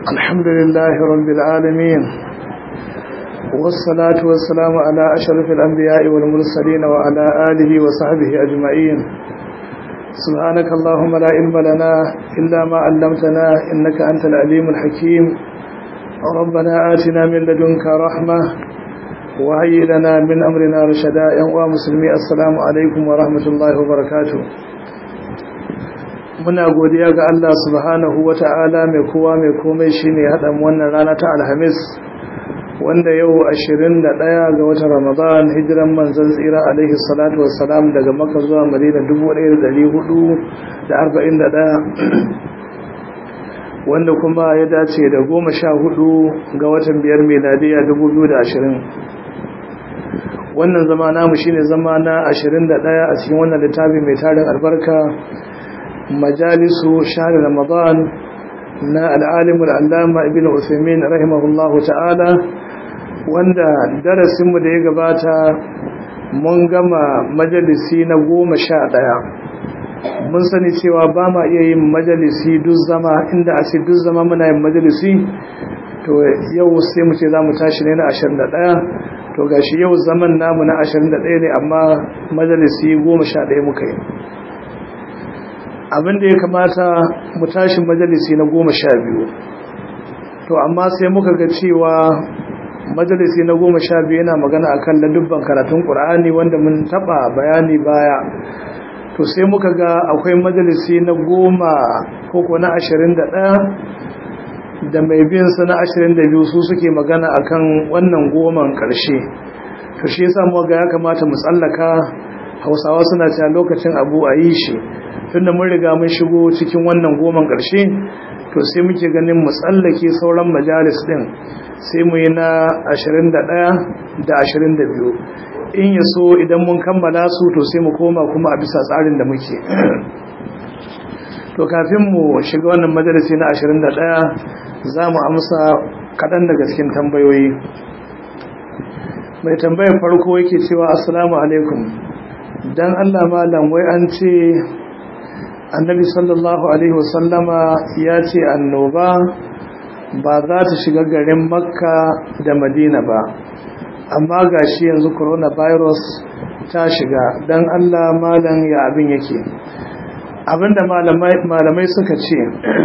الحمد لله رب العالمين والصلاة والسلام على أشرف الأنبياء والمرسلين وعلى آله وصحبه أجمعين سبحانك اللهم لا علم لنا إلا ما علمتنا إنك أنت العليم الحكيم ربنا آتنا من لدنك رحمة وهيئ لنا من أمرنا رشدا يا مسلمي السلام عليكم ورحمة الله وبركاته muna godiya ga Allah subhanahu wata'ala mai kowa mai komai shine haɗa wannan rana ta alhamis wanda yau 21 ga watan ramadan hijiran manzon tsira alaihi salatu wassalam daga makka zuwa madina 1441 wanda kuma ya dace da 14 ga watan biyar miladiya 2020 wannan zama namu shine zama na 21 a cikin wannan littafi mai tarin albarka majalisu shahar ramadan na al'alimul allama ibn usaimin rahimahullahu ta'ala wanda darasinmu da ya gabata mun gama majalisi na goma sha ɗaya mun sani cewa ba ma iya yin majalisi duk zama inda a ce duk zama muna yin majalisi to yau sai mu ce za mu tashi ne na ashirin da ɗaya to gashi yau zaman namu na ashirin da ɗaya ne amma majalisi goma sha ɗaya muka yi abin da ya kamata mu tashi majalisi na goma sha biyu to amma sai muka ga cewa majalisi na goma sha biyu yana magana akan ladubban karatun ƙur'ani wanda mun taɓa bayani baya to sai muka ga akwai majalisi na goma koko na ashirin da ɗaya da mai bin sa na ashirin da biyu su suke magana akan wannan goman ƙarshe to shi yasa muka ga ya kamata mu tsallaka hausawa suna cewa lokacin abu a yi shi tunda mun riga mun shigo cikin wannan goman ƙarshe to sai muke ganin mu tsallake sauran majalis din sai mu yi na 21 da 22 in ya so idan mun kammala su to sai mu koma kuma a bisa tsarin da muke to kafin mu shiga wannan majalisi na 21 za mu amsa kaɗan daga cikin tambayoyi mai tambayar farko yake cewa assalamu alaikum dan Allah malam wai an ce annabi sallallahu alaihi wasallama ya ce annoba ba za ta shiga garin makka da madina ba amma gashi yanzu coronavirus ta shiga dan Allah malam ya abin yake abinda malamai suka ce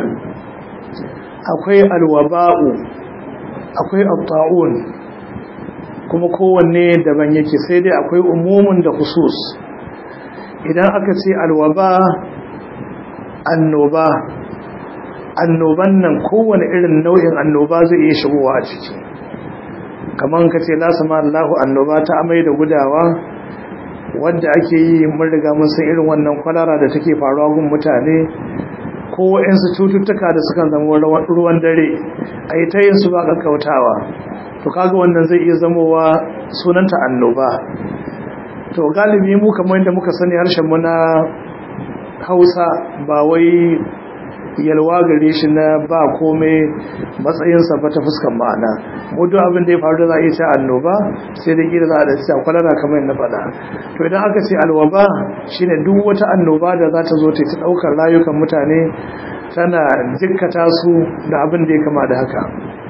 akwai alwaba'u akwai abta'un kuma kowanne daban yake sai dai akwai umumin da khusus idan aka ce alwaba annoba annoban nan kowane irin nau'in annoba zai iya shigowa a ciki kamar ka ce lasama Allahu annoba ta amai da gudawa wadda ake yi mun riga mun san irin wannan kwalara da take faruwa gun mutane ko waɗansu cututtuka da sukan zama ruwan dare a yi ta yin su ba ƙaƙƙautawa to kaga wannan zai iya zamowa sunanta annoba to galibi mu kamar yadda muka sani harshen mu na hausa ba wai yalwa gare shi na ba komai matsayinsa ba ta fuskan ma'ana mudu abin da ya faru da za a iya ce annoba sai da kira za a da cewa kwalara kamar na faɗa to idan aka ce alwaba shine duk wata annoba da za ta zo ta ta ɗaukar rayukan mutane tana jikkata su da abin da ya kama da haka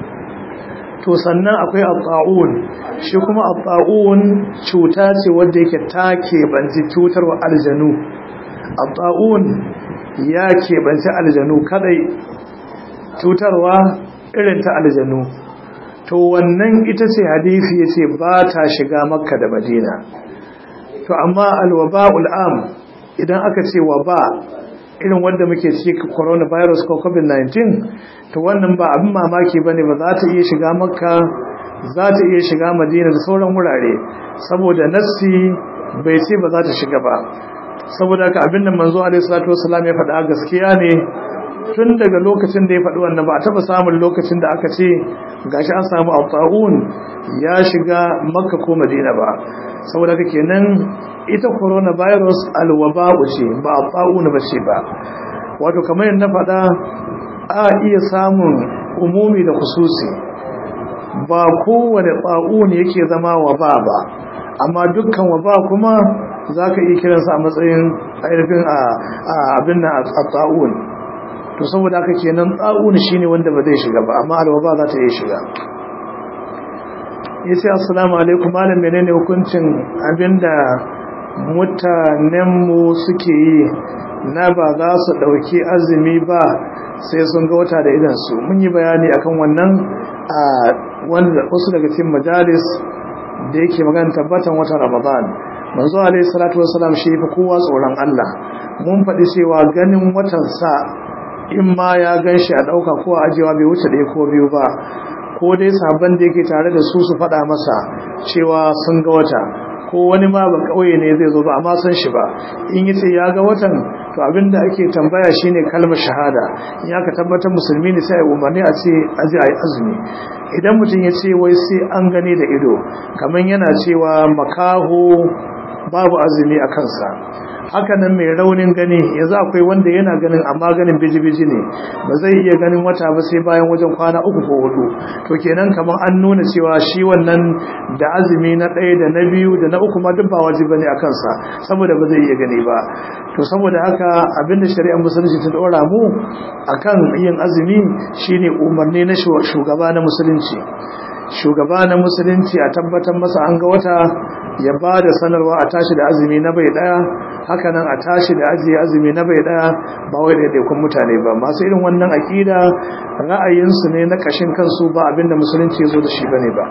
to sannan akwai abba'un shi kuma abba'un cuta ce wadda yake ta keɓanci cutarwa aljanu abba'un ya keɓanci aljanu kadai cutarwa irin ta aljanu to wannan ita ce hadisi ya ce ba ta shiga makka da madina to amma alwaba'ul am idan aka ce waba irin wanda muke ciki coronavirus ko covid-19 to wannan ba abin mamaki bane ba za ta iya shiga makka za ta iya shiga madina da sauran wurare saboda nassi bai ce ba za ta shiga ba saboda haka abin da manzo alaihi salatu wasallam ya faɗa gaskiya ne tun daga lokacin da ya faɗi wannan ba a taɓa samun lokacin da aka ce gashi an samu al ya shiga makka ko madina ba saboda haka kenan ita coronavirus alwaba'u ce ba al ba ce ba wato kamar yadda faɗa a iya samun umumi da khususi ba kowane ba'un yake zama waba ba amma dukkan waba kuma za ka iya kiransa a matsayin ainihin abin na a tsa'un to saboda haka kenan tsa'un shine wanda ba zai shiga ba amma alwaba za ta iya shiga yace assalamu alaikum malam menene hukuncin abinda mutanenmu suke yi na ba za su dauki azumi ba sai sun ga wata da idan su mun yi bayani akan wannan a wanda wasu daga cikin majalis da yake magana tabbatan watan Ramadan manzo alaihi salatu wassalam shi fa kowa tsoron Allah mun faɗi cewa ganin watan sa in ma ya ganshi a dauka ko a ajewa bai wuce ɗaya ko biyu ba ko dai sabon da yake tare da su su faɗa masa cewa sun ga wata ko wani ma ba kauye ne zai zo ba amma san shi ba in yace ya ga watan to abinda ake tambaya shine kalmar shahada in aka tabbatar musulmi ne sai umarni a ce aje ayi azumi idan mutum ya ce wai sai an gane da ido kamar yana cewa makaho babu azumi a kansa hakanan mai raunin gani yanzu akwai wanda yana ganin amma ganin biji-biji ne ba zai iya ganin wata ba sai bayan wajen kwana uku ko hudu to kenan kamar an nuna cewa shi wannan da azumi na ɗaya da na biyu da na uku ma duk ba wajibi bane a kansa saboda ba zai iya gani ba to saboda haka abinda shari'ar musulunci ta dora mu akan yin azumi shine umarni na shugaba na musulunci shugaba na musulunci a tabbatar masa an ga wata ya ba da sanarwa a tashi da azumi na bai daya hakanan a tashi da ajiye azumi na bai daya ba wai daidaikun mutane ba masu irin wannan akida ra'ayinsu ne na kashin kansu ba abinda musulunci ya zo da shi bane ba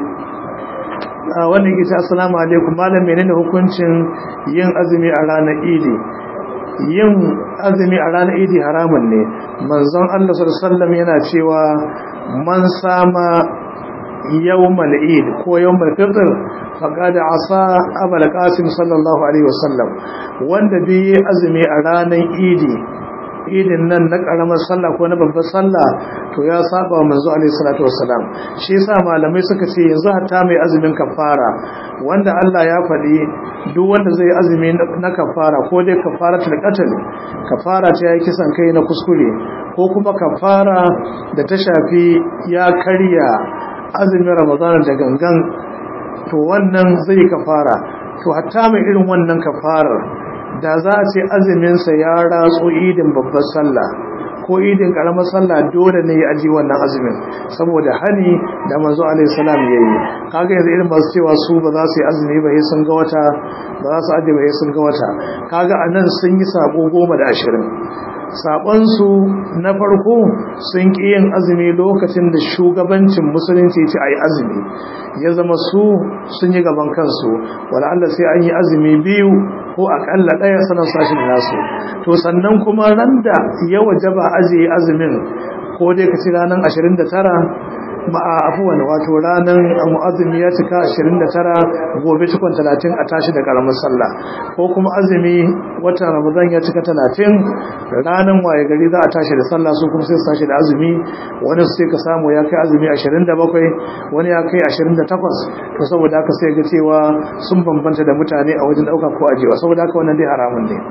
wannan ita assalamu alaikum malam menene hukuncin yin azumi a ranar idi yin azumi a ranar idi haramun ne manzon Allah sallallahu alaihi wasallam yana cewa man sama yawmal eid ko yawmal fitr faqad asa abul qasim sallallahu alaihi wasallam wanda bi azumi a ranar idi idin nan na karamar sallah ko na babbar sallah to ya saba wa manzo alaihi salatu wassalam shi yasa malamai suka ce yanzu hatta mai azumin kafara wanda Allah ya faɗi duk wanda zai azumi na kafara ko dai kafaratul qatl kafara ta yi kisan kai na kuskure ko kuma kafara da ta shafi ya karya azumin ramadana da gangan to wannan zai kafara to hatta mai irin wannan kafarar da za a ce azuminsa ya ratso idin babbar sallah ko idin karamar sallah dole ne ya aji wannan azumin saboda hani da manzo alaihi salam yayi kaga yanzu irin masu cewa su ba za su yi azumi ba sai sun ga wata ba za su aje ba sai sun ga wata kaga anan sun yi sako goma da ashirin saƙonsu na farko sun ƙi yin azumi lokacin da shugabancin musulunci ce a yi azumi ya zama su sun yi gaban kansu wala Allah sai an yi azumi biyu ko aƙalla ɗaya sanar sashin nasu to sannan kuma ran da ya wajaba ajiye azumin ko dai ka ci ranar 29 ma'a afuwan wato ranar azumi ya cika 29 gobe cikon 30 a tashi da karamin sallah ko kuma azumi watan ramadan ya cika 30 ranar waye gari za a tashi da sallah su kuma sai su tashi da azumi wani sai ka samu ya kai azumi 27 wani ya kai 28 to saboda haka sai ga cewa sun bambanta da mutane a wajen dauka ko ajewa saboda haka wannan dai haramun ne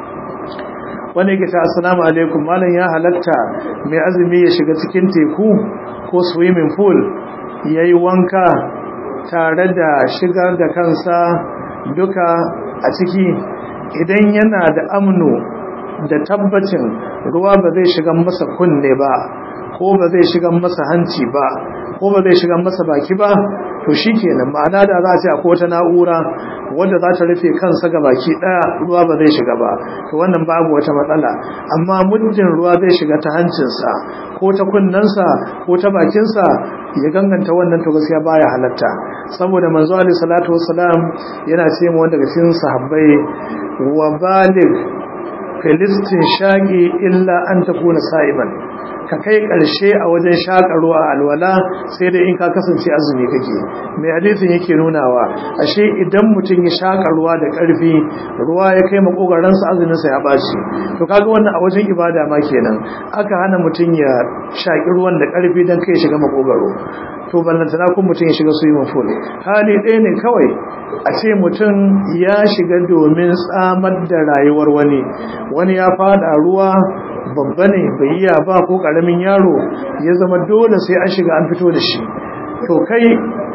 wani yake ta assalamu alaikum malam ya halatta mai azumi ya shiga cikin teku ko swimming pool ya yi wanka tare da shigar da kansa duka a ciki idan yana da amnu da tabbacin ruwa ba zai shiga masa kunne ba ko ba zai shiga masa hanci ba ko ba zai shiga masa baki ba to shi kenan ma'ana da za a ce akwai wata na'ura wadda za ta rufe kansa ga baki ɗaya ruwa ba zai shiga ba to wannan babu wata matsala amma muddin ruwa zai shiga ta hancinsa ko ta kunnensa ko ta bakinsa ya ganganta wannan to gaskiya baya halatta saboda manzo alaihi salatu wassalam yana ce mu wanda daga cikin sahabbai wa balig filistin shaqi illa an takuna sa'iman ka kai ƙarshe a wajen shaƙarwa a alwala sai dai in ka kasance azumi kake mai hadisin yake nunawa ashe idan mutum ya shaƙa ruwa da ƙarfi ruwa ya kai makogaransa azuminsa ya ɓaci to kaga wannan a wajen ibada ma kenan aka hana mutum ya shaƙi ruwan da ƙarfi don kai shiga makogaro to ballantana kun mutum ya shiga swimming pool hali ɗaya ne kawai a ce mutum ya shiga domin tsamar da rayuwar wani wani ya fada ruwa babba ne bai iya ba ko karamin yaro ya zama dole sai an shiga an fito da shi to kai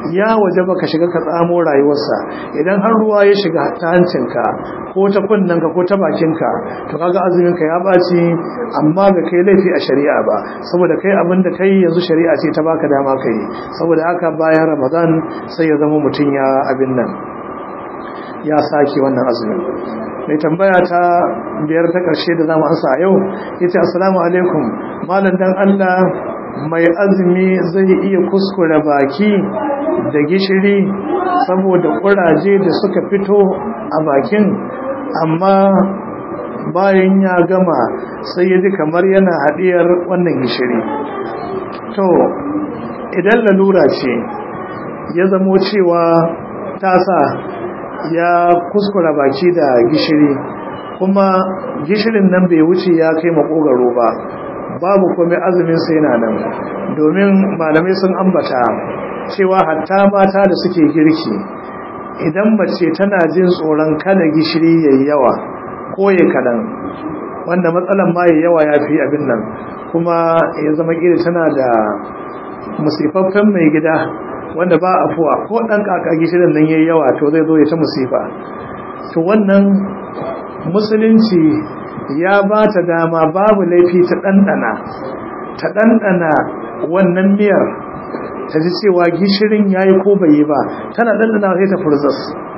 ya waje baka shiga ka tsamo rayuwarsa idan har ruwa ya shiga ta hancinka ko ta kunnanka ko ta bakinka to kaga azuminka ya ɓaci amma ga kai laifi a shari'a ba saboda kai abin da kai yanzu shari'a ce ta baka dama kai saboda haka bayan ramadan sai ya zama mutum ya abin nan ya sake wannan azumin mai tambaya ta biyar ta ƙarshe da zamu ansa a yau yace assalamu alaikum malam dan Allah mai azumi zai iya kuskure baki da gishiri saboda kuraje da suka fito a bakin amma bayan ya gama sai ya ji kamar yana haɗiyar wannan gishiri to idan lalura ce ya zamo cewa tasa ya kuskura baki da gishiri kuma gishirin nan bai wuce ya kai makogaro ba babu komai azumin sai yana nan domin malamai sun ambata cewa hatta mata da suke girki idan mace tana jin tsoron kada gishiri yayi yawa ko ya kadan wanda matsalan ma yayi yawa yafi abin nan kuma ya zama kila tana da musifaffen mai gida wanda ba afuwa ko dan kaka gishirin nan yayi yawa to zai zo ya ta musifa to wannan musulunci ya ba ta dama babu laifi ta ɗanɗana ta ɗanɗana wannan miyar ta ji cewa gishirin ya yi ko bai yi ba tana ɗanɗana sai ta furzas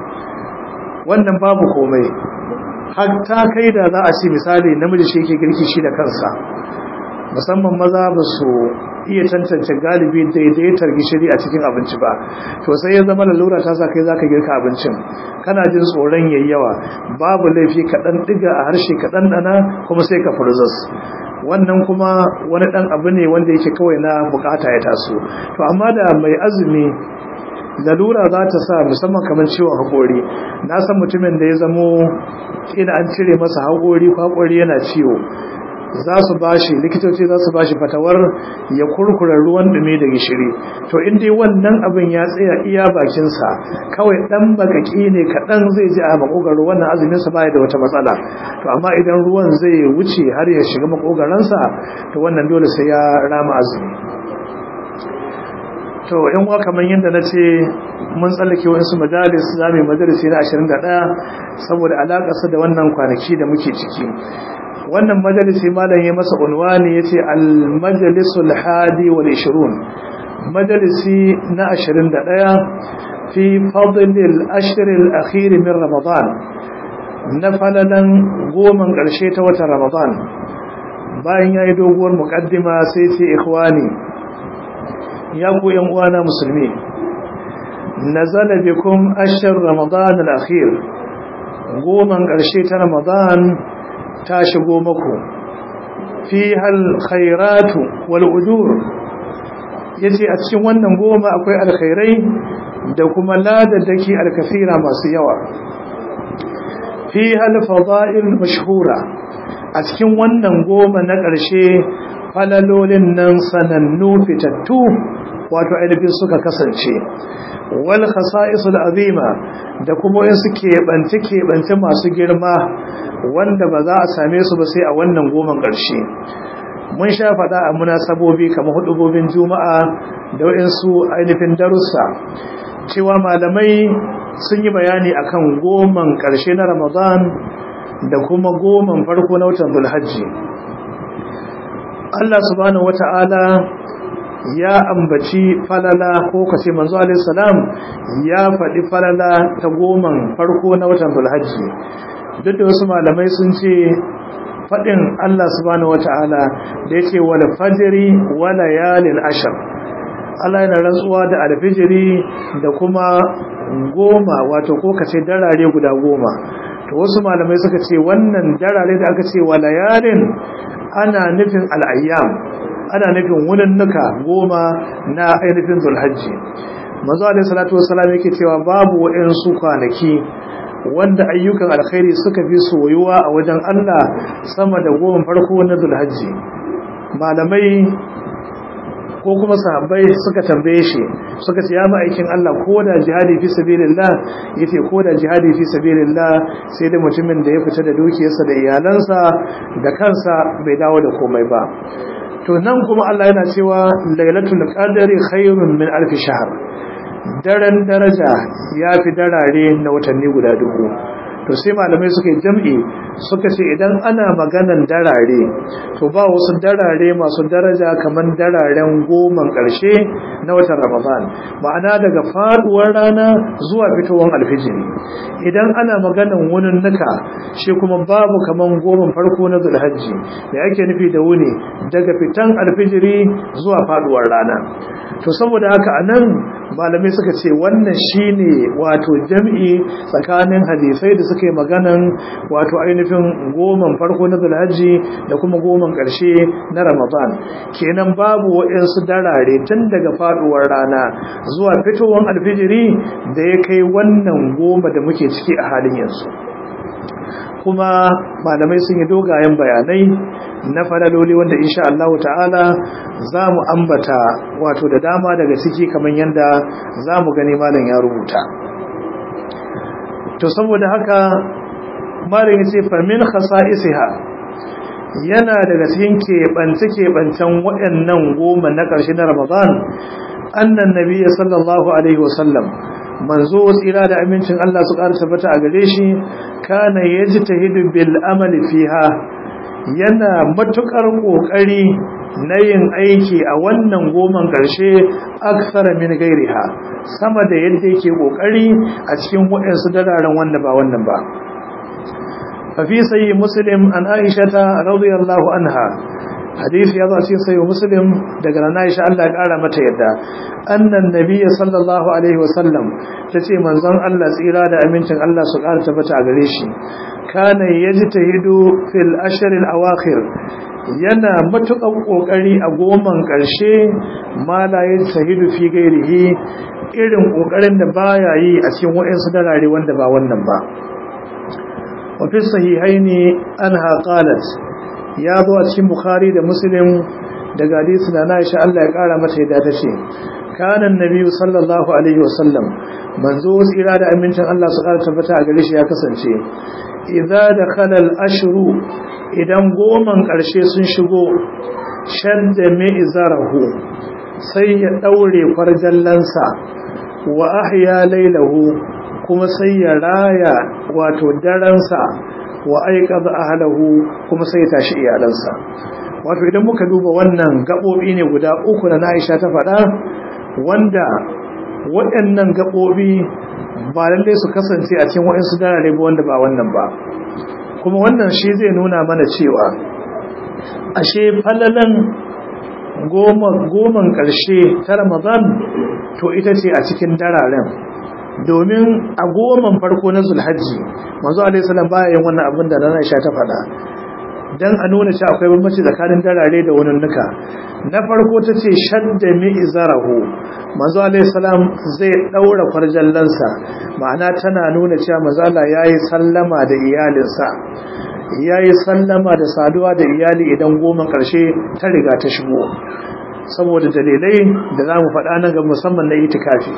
wannan babu komai ta kai da za a ce misali namiji shi ke girki shi da kansa musamman maza ba su iya tantance galibi daidaitar gishiri a cikin abinci ba to sai ya zama lalura ta sa kai zaka girka abincin kana jin tsoron yayi yawa babu laifi ka dan diga a harshe ka dan dana kuma sai ka furzas wannan kuma wani dan abu ne wanda yake kawai na bukata ya taso to amma da mai azumi lalura za ta sa musamman kamar ciwon haƙori na san mutumin da ya zamo ina an cire masa haƙori ko haƙori yana ciwo za su bashi likitoci za su bashi fatawar ya kurkura ruwan dume da gishiri to in dai wannan abin ya tsaya iya bakinsa kawai dan bakaki ne kaɗan zai ji a makogaro wannan azumin sa baya da wata matsala to amma idan ruwan zai wuce har ya shiga makogaransa to wannan dole sai ya rama azumi to yan uwa kamar yadda na ce mun tsallake wasu majalis za mu yi majalisi na 21 saboda alaƙarsa da wannan kwanaki da muke ciki wannan majalisi malam ya masa unwani yace al-majlisul hadi wal 20 majalisi na 21 fi fadl al-ashr al-akhir min ramadan na falalan goman karshe ta watan ramadan bayan yayi doguwar muqaddima sai ce ikhwani ya ku yan uwana musulmi nazala bikum ashr ramadan al-akhir goman karshe ta ramadan ta shigo maku fi hal khairatu wal ujur yace a cikin wannan goma akwai alkhairai da kuma ladadaki alkafira masu yawa fi hal fada'il mashhura a cikin wannan goma na ƙarshe falalolin nan sanannu fitattu wato ainihin suka kasance wal khasa'isul azima da kuma yin su keɓance keɓance masu girma wanda ba za a same su ba sai a wannan goman ƙarshe mun sha faɗa a munasabobi kamar hudubobin juma'a da waɗansu ainihin darussa cewa malamai sun yi bayani akan goman ƙarshe na ramadan da kuma goman farko na watan zulhajji Allah subhanahu wata'ala ya ambaci falala ko kace manzo alaihi salam ya faɗi falala ta goman farko na watan zulhajji duk da wasu malamai sun ce faɗin Allah subhanahu wata'ala da yake wal fajri wa layalin ashar Allah yana rantsuwa da alfijiri da kuma goma wato ko kace darare guda goma to wasu malamai suka ce wannan darare da aka ce wa layalin ana nufin al'ayyam ana nufin wuninnuka goma na ainihin zulhajji mazu alaihi salatu wasalam yake cewa babu waɗansu kwanaki wanda ayyukan alkhairi suka fi soyuwa a wajen Allah sama da goma farko na zulhajji malamai ko kuma sahabbai suka tambaye shi suka ce ya ma'aikin Allah ko da jihadi fi sabilillah yace ko da jihadi fi sabilillah sai da mutumin da ya fita da dukiyarsa da iyalansa da kansa bai dawo da komai ba to nan kuma Allah yana cewa lailatul qadri khairun min alf shahr daren daraja ya fi darare na watanni guda dubu to sai malamai suka yi jam'i suka ce idan ana maganan darare to ba wasu darare masu daraja kamar dararen goman ƙarshe na watan ramadan ma'ana daga faduwar rana zuwa fitowar alfijiri idan ana maganan wunin nuka shi kuma babu kamar goman farko na zulhajji da yake nufi da wuni daga fitan alfijiri zuwa faduwar rana to saboda haka anan malamai suka ce wannan shine wato jam'i tsakanin hadisai da suka yi maganan wato ainihin goman farko na zulhajji da kuma goman ƙarshe na ramadan kenan babu waɗansu darare tun daga faduwar rana zuwa fitowar alfijiri da ya kai wannan goma da muke ciki a halin yanzu kuma malamai sun yi dogayen bayanai na falaloli wanda insha Allah ta'ala za mu ambata wato da dama daga ciki kamar yadda za mu gani malam ya rubuta to saboda haka malam ya ce famin khasa'isiha yana daga cikin keɓance-keɓancen waɗannan goma na ƙarshe na ramadan annan nabiya sallallahu alaihi wasallam manzo tsira da amincin Allah su ƙara tabbata a gare shi kana yajtahidu bil amali fiha yana matukar kokari na yin aiki a wannan goman karshe aksara min gairiha sama da yadda yake kokari a cikin waɗansu dararen wanda ba wannan ba fa fi sayyi muslim an aishata radiyallahu anha hadisi ya zo cikin sayo muslim daga nan Aisha Allah ya kara mata yadda annan nabiyyi sallallahu alaihi wasallam tace manzon Allah tsira da amincin Allah su kara tabbata a gare shi kana yajtahidu fil ashr al awakhir yana matukan kokari a goman karshe ma la yajtahidu fi gairihi irin kokarin da baya yi a cikin wayansu dalare wanda ba wannan ba wa fi sahihaini anha qalat ya zo a cikin bukhari da muslim daga hadisi na Aisha Allah ya kara mata yadda ta ce kana annabi sallallahu alaihi wasallam manzo tsira da amincin Allah su kara tabbata a gare shi ya kasance idza dakhala al-ashru idan goman karshe sun shigo shadda mai izarahu sai ya daure farjallansa wa ahya lailahu kuma sai ya raya wato daransa wa aiqadha ahlahu kuma sai ya tashi iyalansa wato idan muka duba wannan gabobi ne guda uku na Aisha ta faɗa wanda waɗannan gabobi ba lalle su kasance a cikin waɗansu darare ba wanda ba wannan ba kuma wannan shi zai nuna mana cewa ashe falalan goma goman ƙarshe ta Ramadan to ita ce a cikin dararen domin a goman farko na zulhajji manzo alaihi salam baya yin wannan abin da nana Aisha ta faɗa dan a nuna cewa akwai bambanci tsakanin darare da wannan nuka na farko tace shadda mi izarahu manzo alaihi salam zai daura farjallansa ma'ana tana nuna cewa manzo Allah yayi sallama da iyalinsa yayi sallama da saduwa da iyali idan goman karshe ta riga ta shigo saboda dalilai da zamu faɗa nan ga musamman na itikafi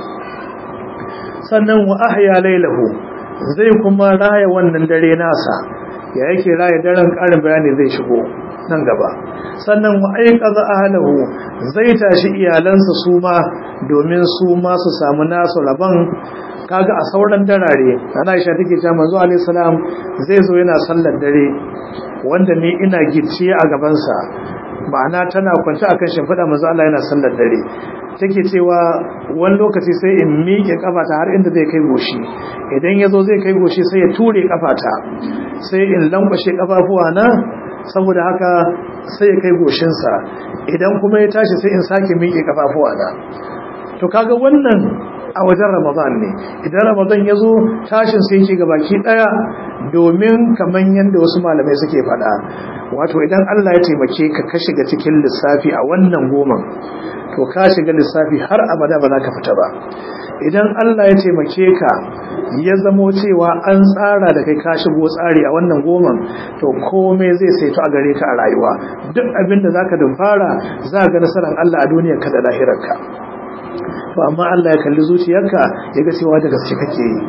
sannan wa ahya lailahu zai kuma raya wannan dare nasa ya yake raya daren karin bayani zai shigo nan gaba sannan wa aiqaza ahlahu zai tashi iyalansa su ma domin su ma su samu nasu rabon kaga a sauran darare ana Aisha take cewa manzo alaihi salam zai zo yana sallar dare wanda ni ina gicciye a gaban sa ma'ana tana kwance akan shimfiɗa manzo Allah yana sallar dare take cewa wani lokaci sai in miƙe kafata har inda zai kai goshi idan ya zo zai kai goshi sai ya ture kafata sai in lankwashe kafafuwa na saboda haka sai ya kai goshinsa idan kuma ya tashi sai in sake miƙe kafafuwa na to kaga wannan a wajen ramadan ne idan ramadan ya zo tashin sai yake gabaki daya domin kaman yadda wasu malamai suke faɗa wato idan Allah ya taimake ka ka shiga cikin lissafi a wannan goman to ka shiga lissafi har abada ba za ka fita ba idan Allah ya taimake ka ya zamo cewa an tsara da kai ka shigo tsari a wannan goman to komai zai saito a gare ka a rayuwa duk abin da zaka dumfara za ga nasarar Allah a duniyar ka da lahirarka to amma Allah ya kalli zuciyarka ya ga cewa da gaske kake yi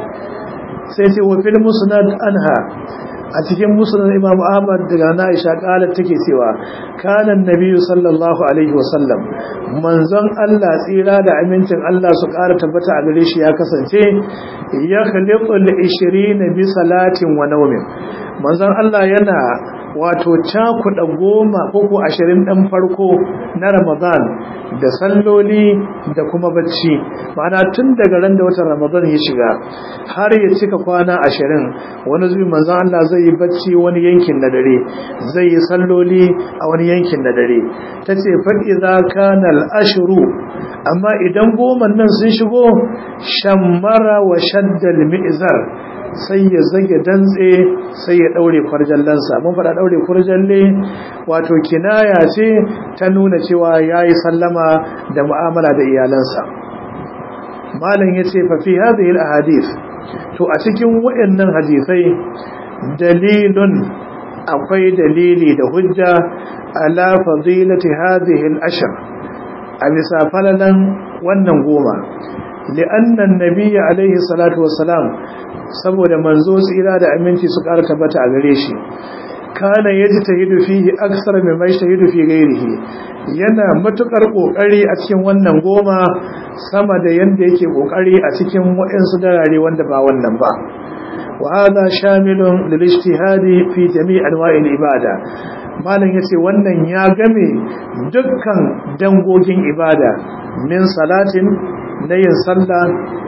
sai ce wa fil musnad anha a cikin musnad Imam Ahmad daga Aisha qalat take cewa kana annabi sallallahu alaihi wasallam manzon Allah tsira da amincin Allah su ƙara tabbata a gare shi ya kasance ya khaliqul 20 bi salatin wa nawmin manzon Allah yana wato cakuɗa goma ko ko ashirin ɗan farko na ramadan da salloli da kuma bacci ma'ana tun daga ran da watan ramadan ya shiga har ya cika kwana ashirin wani zubi manzan Allah zai yi bacci wani yankin na dare zai yi salloli a wani yankin na dare ta ce faɗi za ka ashiru amma idan goma nan sun shigo shammara wa shaddal mi'zar sai ya zage dantse sai ya daure kwarjallansa mun fada daure kwarjalle wato kinaya ce ta nuna cewa yayi sallama da mu'amala da iyalansa malam yace fa fi hadhihi alahadith to a cikin wayannan hadisai dalilun akwai dalili da hujja ala fadilati hadhihi al-ashr a bisa falalan wannan goma li'anna an-nabiy alayhi salatu wassalam saboda manzo tsira da aminci su ƙara tabbata a gare shi kana yaji tahidu fihi aksar mai mai tahidu fi gairihi yana matukar kokari a cikin wannan goma sama da yanda yake kokari a cikin waɗansu darare wanda ba wannan ba wa hada shamilun lil ijtihadi fi jami' anwa'il ibada malam yace wannan ya game dukkan dangogin ibada min salatin na yin sallah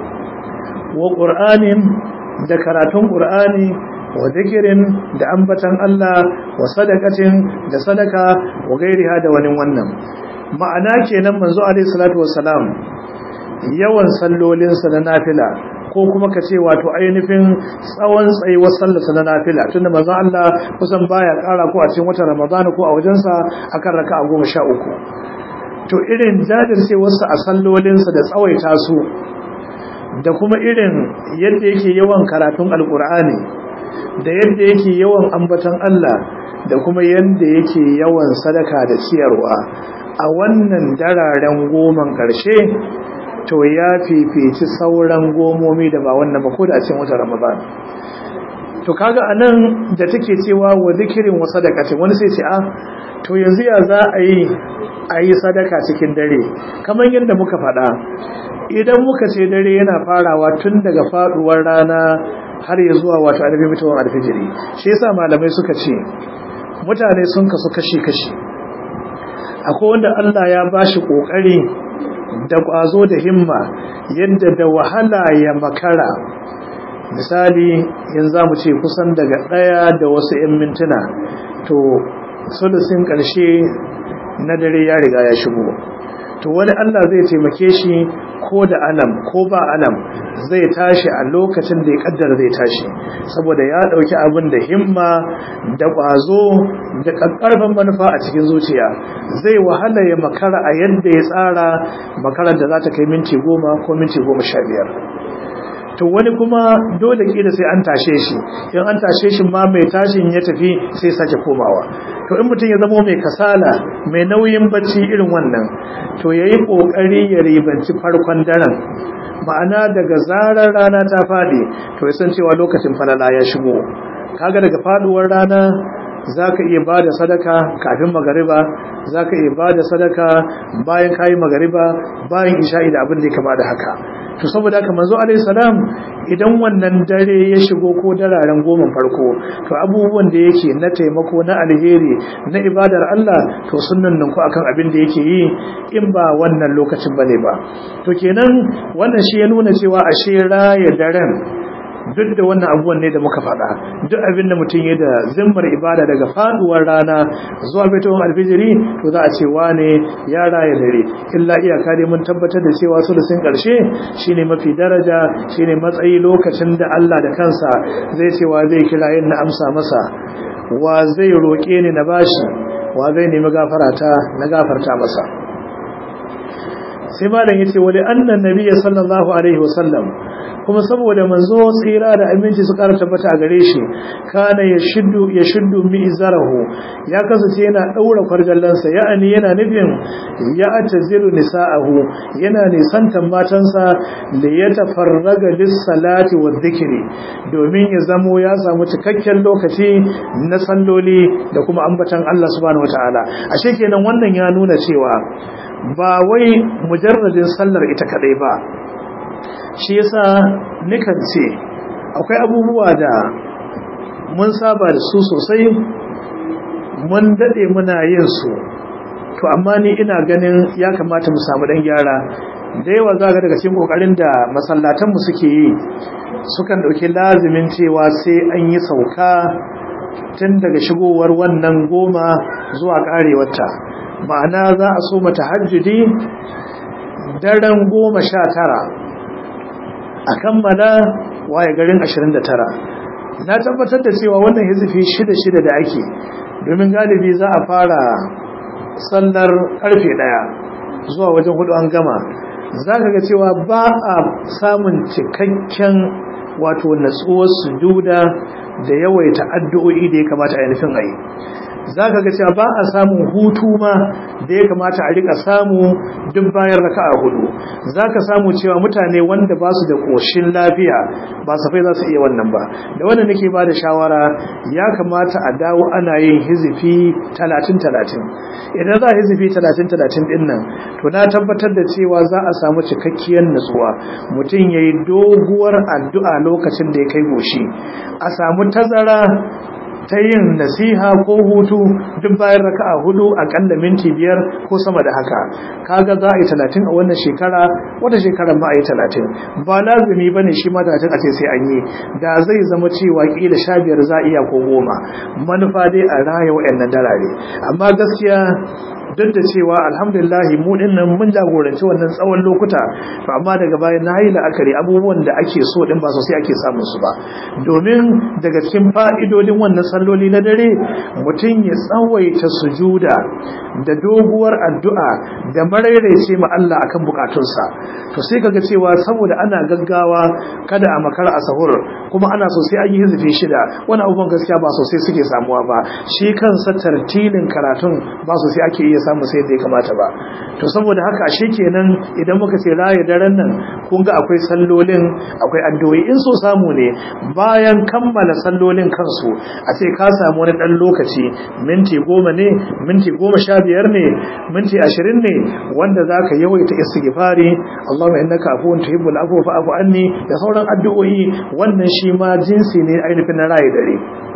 wa qur'anin da karatun ƙur'ani wa zikirin da ambatan Allah wa sadakatin da sadaka wa gairiha da wani wannan ma'ana kenan manzo alaihi salatu wassalam yawan sallolinsa na nafila ko kuma ka ce wato ainihin tsawon tsayuwar sallarsa na nafila tunda manzo Allah kusan baya ƙara ko a cikin watan Ramadan ko a wajensa akan raka'a goma sha uku to irin jajircewarsa a sallolinsa da tsawaita su da kuma irin yadda yake yawan karatun alkur'ani da yadda yake yawan ambatan Allah da kuma yadda yake yawan sadaka da ciyarwa a wannan dararen goman ƙarshe to ya fifici sauran gomomi da ba wannan ba ko da a cikin wata ramadan to kaga anan da take cewa wa zikirin wa sadaqati wani sai ce a to yanzu ya za a yi a yi sadaka cikin dare kamar yadda muka faɗa idan muka ce dare yana farawa tun daga faduwar rana har ya zuwa wato annabi mutuwar alfijiri shi yasa malamai suka ce mutane sun kasu kashi-kashi akwai wanda Allah ya bashi kokari da kwazo da himma yadda da wahala ya makara misali yanzu zamu ce kusan daga daya da wasu 'yan mintuna to sulusin karshe na dare ya riga ya shigo to wani Allah zai taimake shi ko da alam ko ba alam zai tashi a lokacin da ya kaddara zai tashi saboda ya dauki abin da himma da kwazo da kakkarfan manufa a cikin zuciya zai wahala ya makara a yadda ya tsara makarar da za ta kai minti goma ko minti goma sha biyar to wani kuma dole kila sai an tashe shi in an tashe shi ma mai tashin ya tafi sai sake komawa to in mutum ya zama mai kasala mai nauyin bacci irin wannan to yayi kokari ya ribanci farkon daren ma'ana daga zarar rana ta fadi to ya san cewa lokacin falala ya shigo kaga daga faduwar rana zaka iya bada sadaka kafin magariba zaka iya bada sadaka bayan kayi magariba bayan isha'i da abin da ya kama da haka to saboda haka manzo alaihi salam idan wannan dare ya shigo ko dararen goma farko to abubuwan da yake na taimako na alheri na ibadar Allah to sunnan nan ku akan abin da yake yi in ba wannan lokacin bane ba to kenan wannan shi ya nuna cewa ashe raya daren duk da wannan abubuwan ne da muka faɗa duk abin da mutum ya da zimmar ibada daga faduwar rana zuwa fitowar alfijiri to za a ce wane ya raya dare illa iyaka dai mun tabbatar da cewa sulusin ƙarshe shine mafi daraja shine matsayi lokacin da Allah da kansa zai ce wa zai kira yin na amsa masa wa zai roƙe ni na bashi wa zai nemi gafarata na gafarta masa sai malam yace wali annan nabiyyi sallallahu alaihi wasallam kuma saboda manzo tsira da aminci su ƙara tabbata a gare shi kana ya shiddu ya shiddu mi'zarahu ya kasance yana daura kwarjallansa ya'ani yana nufin ya atazilu nisa'ahu yana nisantan matansa da ya tafarraga lis-salati wa dhikri domin ya zamo ya samu cikakken lokaci na salloli da kuma ambatan Allah subhanahu wataala ashe kenan wannan ya nuna cewa ba wai mujarradin sallar ita kadai ba shi yasa nikan ce akwai abubuwa da mun saba da su sosai mun dade muna yin su to amma ni ina ganin ya kamata mu samu dan gyara da yawa za ga daga cikin kokarin da masallatanmu suke yi sukan dauki lazimin cewa sai an yi sauka tun daga shigowar wannan goma zuwa karewarta ma'ana za a so mata hajjudi daren goma sha tara a kammala waye garin ashirin da tara na tabbatar da cewa wannan hizifi shida-shida da ake domin galibi za a fara sallar karfe daya zuwa wajen hudu an gama za ka ga cewa ba a samun cikakken wato natsuwar sujuda da yawaita addu'o'i da ya kamata a nufin a yi za ka ga cewa ba a samun hutu ma da ya kamata a rika samu duk bayan raka a hudu za ka samu cewa mutane wanda ba su da ƙoshin lafiya ba safai za su iya wannan ba da wannan nake ba da shawara ya kamata a dawo ana yin hizifi talatin talatin idan za a hizifi talatin talatin din nan to na tabbatar da cewa za a samu cikakkiyar natsuwa mutum ya yi doguwar addu'a lokacin da ya kai goshi a samu tazara ta yin nasiha ko hutu duk bayan raka'a hudu akalla minti biyar ko sama da haka kaga za a yi talatin a wannan shekara wata shekarar ma a yi talatin ba lazumi ba ne shi ma talatin a ce sai an yi da zai zama cewa kila sha biyar za a iya ko goma manufa dai a raya wa'annan dalare amma gaskiya duk da cewa alhamdulillahi mu dinnan mun jagoranci wannan tsawon lokuta to amma daga baya na yi la'akari abubuwan da ake so din ba sosai ake samun su ba domin daga cikin fa'idodin wannan salloli na dare mutum ya tsawaita sujuda da doguwar addu'a da maraice ma Allah akan bukatunsa to sai kaga cewa saboda ana gaggawa kada a makara a sahur kuma ana so sai an yi hizifi shida wani abubuwan gaskiya ba sosai suke samuwa ba shi kansa tartilin karatun ba sosai ake iya samu sai da ya kamata ba to saboda haka ashe kenan idan muka ce raye daren nan kun ga akwai sallolin akwai addu'o'i in so samu ne bayan kammala sallolin kansu a ce ka samu wani dan lokaci minti goma ne minti goma sha biyar ne minti ashirin ne wanda za ka yawaita istighfari Allahumma innaka afuwun tuhibbul afwa fa'fu anni da sauran addu'o'i wannan shi ma jinsi ne ainihin na raye dare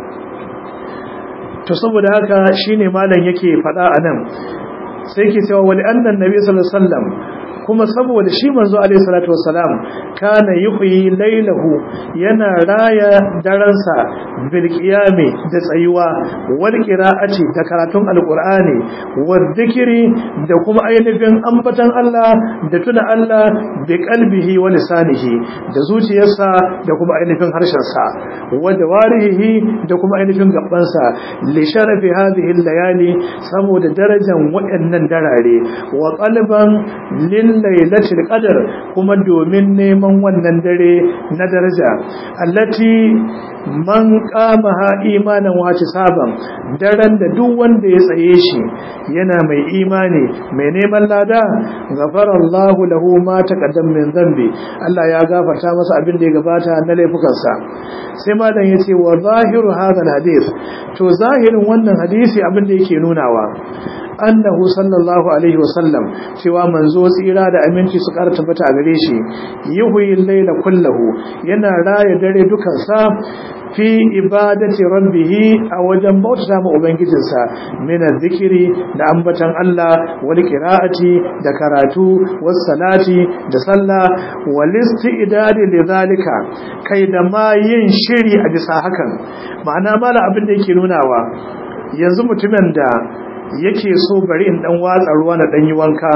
to saboda haka shine malam yake faɗa anan sai yake cewa wali annan nabi sallallahu alaihi wasallam kuma saboda shi manzo alaihi salatu wassalam kana yuhyi lailahu yana raya daransa bil qiyami da tsayuwa wal qira'ati da karatun alqur'ani wal dhikri da kuma ainihin ambatan Allah da tuna Allah bi qalbihi wa lisanihi da zuciyarsa da kuma ainihin harshensa wa jawarihi da kuma ainihin gabansa li sharafi hadhihi layali saboda darajar waɗannan darare wa qalban lil lailatul qadr kuma domin neman wannan dare na daraja allati man qamaha imanan wa saban daren da duk wanda ya tsaye shi yana mai imani mai neman lada ghafarallahu lahu ma taqaddam min dhanbi Allah ya gafarta masa abin da ya gabata na laifukansa sai malam yace wa zahiru hadha alhadith to zahirin wannan hadisi abin da yake nunawa annahu sallallahu alaihi wasallam cewa manzo tsira da aminci su ƙara tabbata a gare shi yuhyi al-layla kullahu yana raya dare dukan sa fi ibadati rabbih a wajen bauta ma ubangijinsa min zikiri da ambatan Allah wal qira'ati da karatu was salati da sallah wal istidad lidhalika kai da ma yin shiri a bisa hakan ma'ana mala abin da yake nunawa yanzu mutumin da yake so bari in dan watsa ruwa na dan yi wanka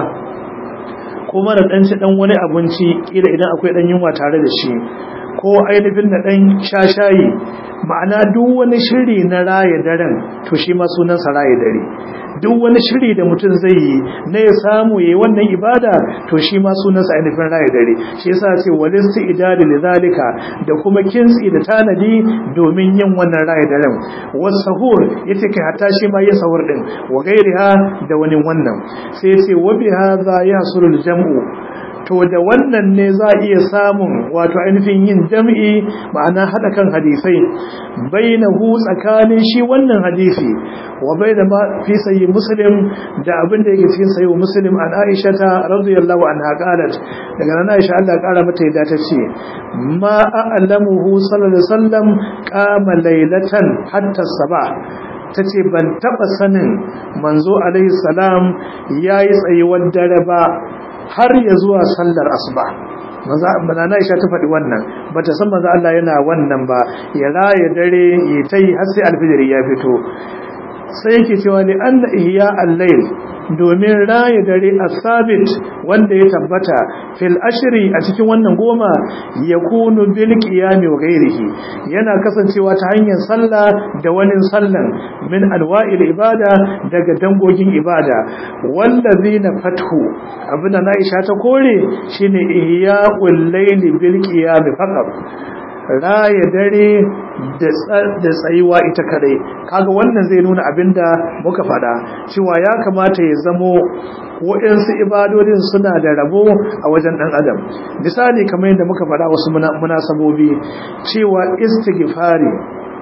kuma na dan ci dan wani abinci kila idan akwai dan yunwa tare da shi ko ainihin na dan shashayi ma'ana duk wani shiri na raye daren to shi ma sunansa raye dare duk wani shiri da mutum zai yi na ya samu yayi wannan ibada to shi ma sunansa ainihin raye dare shi yasa ce walisti idadi lidhalika da kuma kintsi da tanadi domin yin wannan raye daren wasahur yace kai hatta shi ma ya sahur din wa gairiha da wani wannan sai yace wa bi hadha yahsulul jam'u to da wannan ne za a iya samun wato ainihin yin jam'i ma'ana haɗa kan hadisai bainahu tsakanin shi wannan hadisi wa baina ma fi sayyi muslim da abin da yake cikin sayyi muslim an aisha ta radiyallahu anha qalat daga nan aisha Allah ya kara mata yadda ta ce ma a'lamuhu sallallahu alaihi wasallam qama laylatan hatta sabah ta ce ban taɓa sanin manzo alaihi salam ya yi tsayuwar dare ba har ya zuwa sallar asuba maza na isha ta faɗi wannan ba ta san maza Allah yana wannan ba ya raya dare ya ta yi har sai alfijiri ya fito sai yake cewa ne an ihya al-layl domin raya dare as-sabit wanda ya tabbata fil ashri a cikin wannan goma yakunu bil qiyami wa ghairihi yana kasancewa ta hanyar sallah da wani sallan min alwa'il ibada daga dangogin ibada wallazina fathu abinda na isha ta kore shine ihya'ul layli bil qiyami faqat raya dare da tsayuwa ita kadai kaga wannan zai nuna abinda muka fada cewa ya kamata ya zamo waɗansu ibadodin suna da rabo a wajen ɗan adam misali kamar yadda muka fada wasu munasabobi cewa istighfari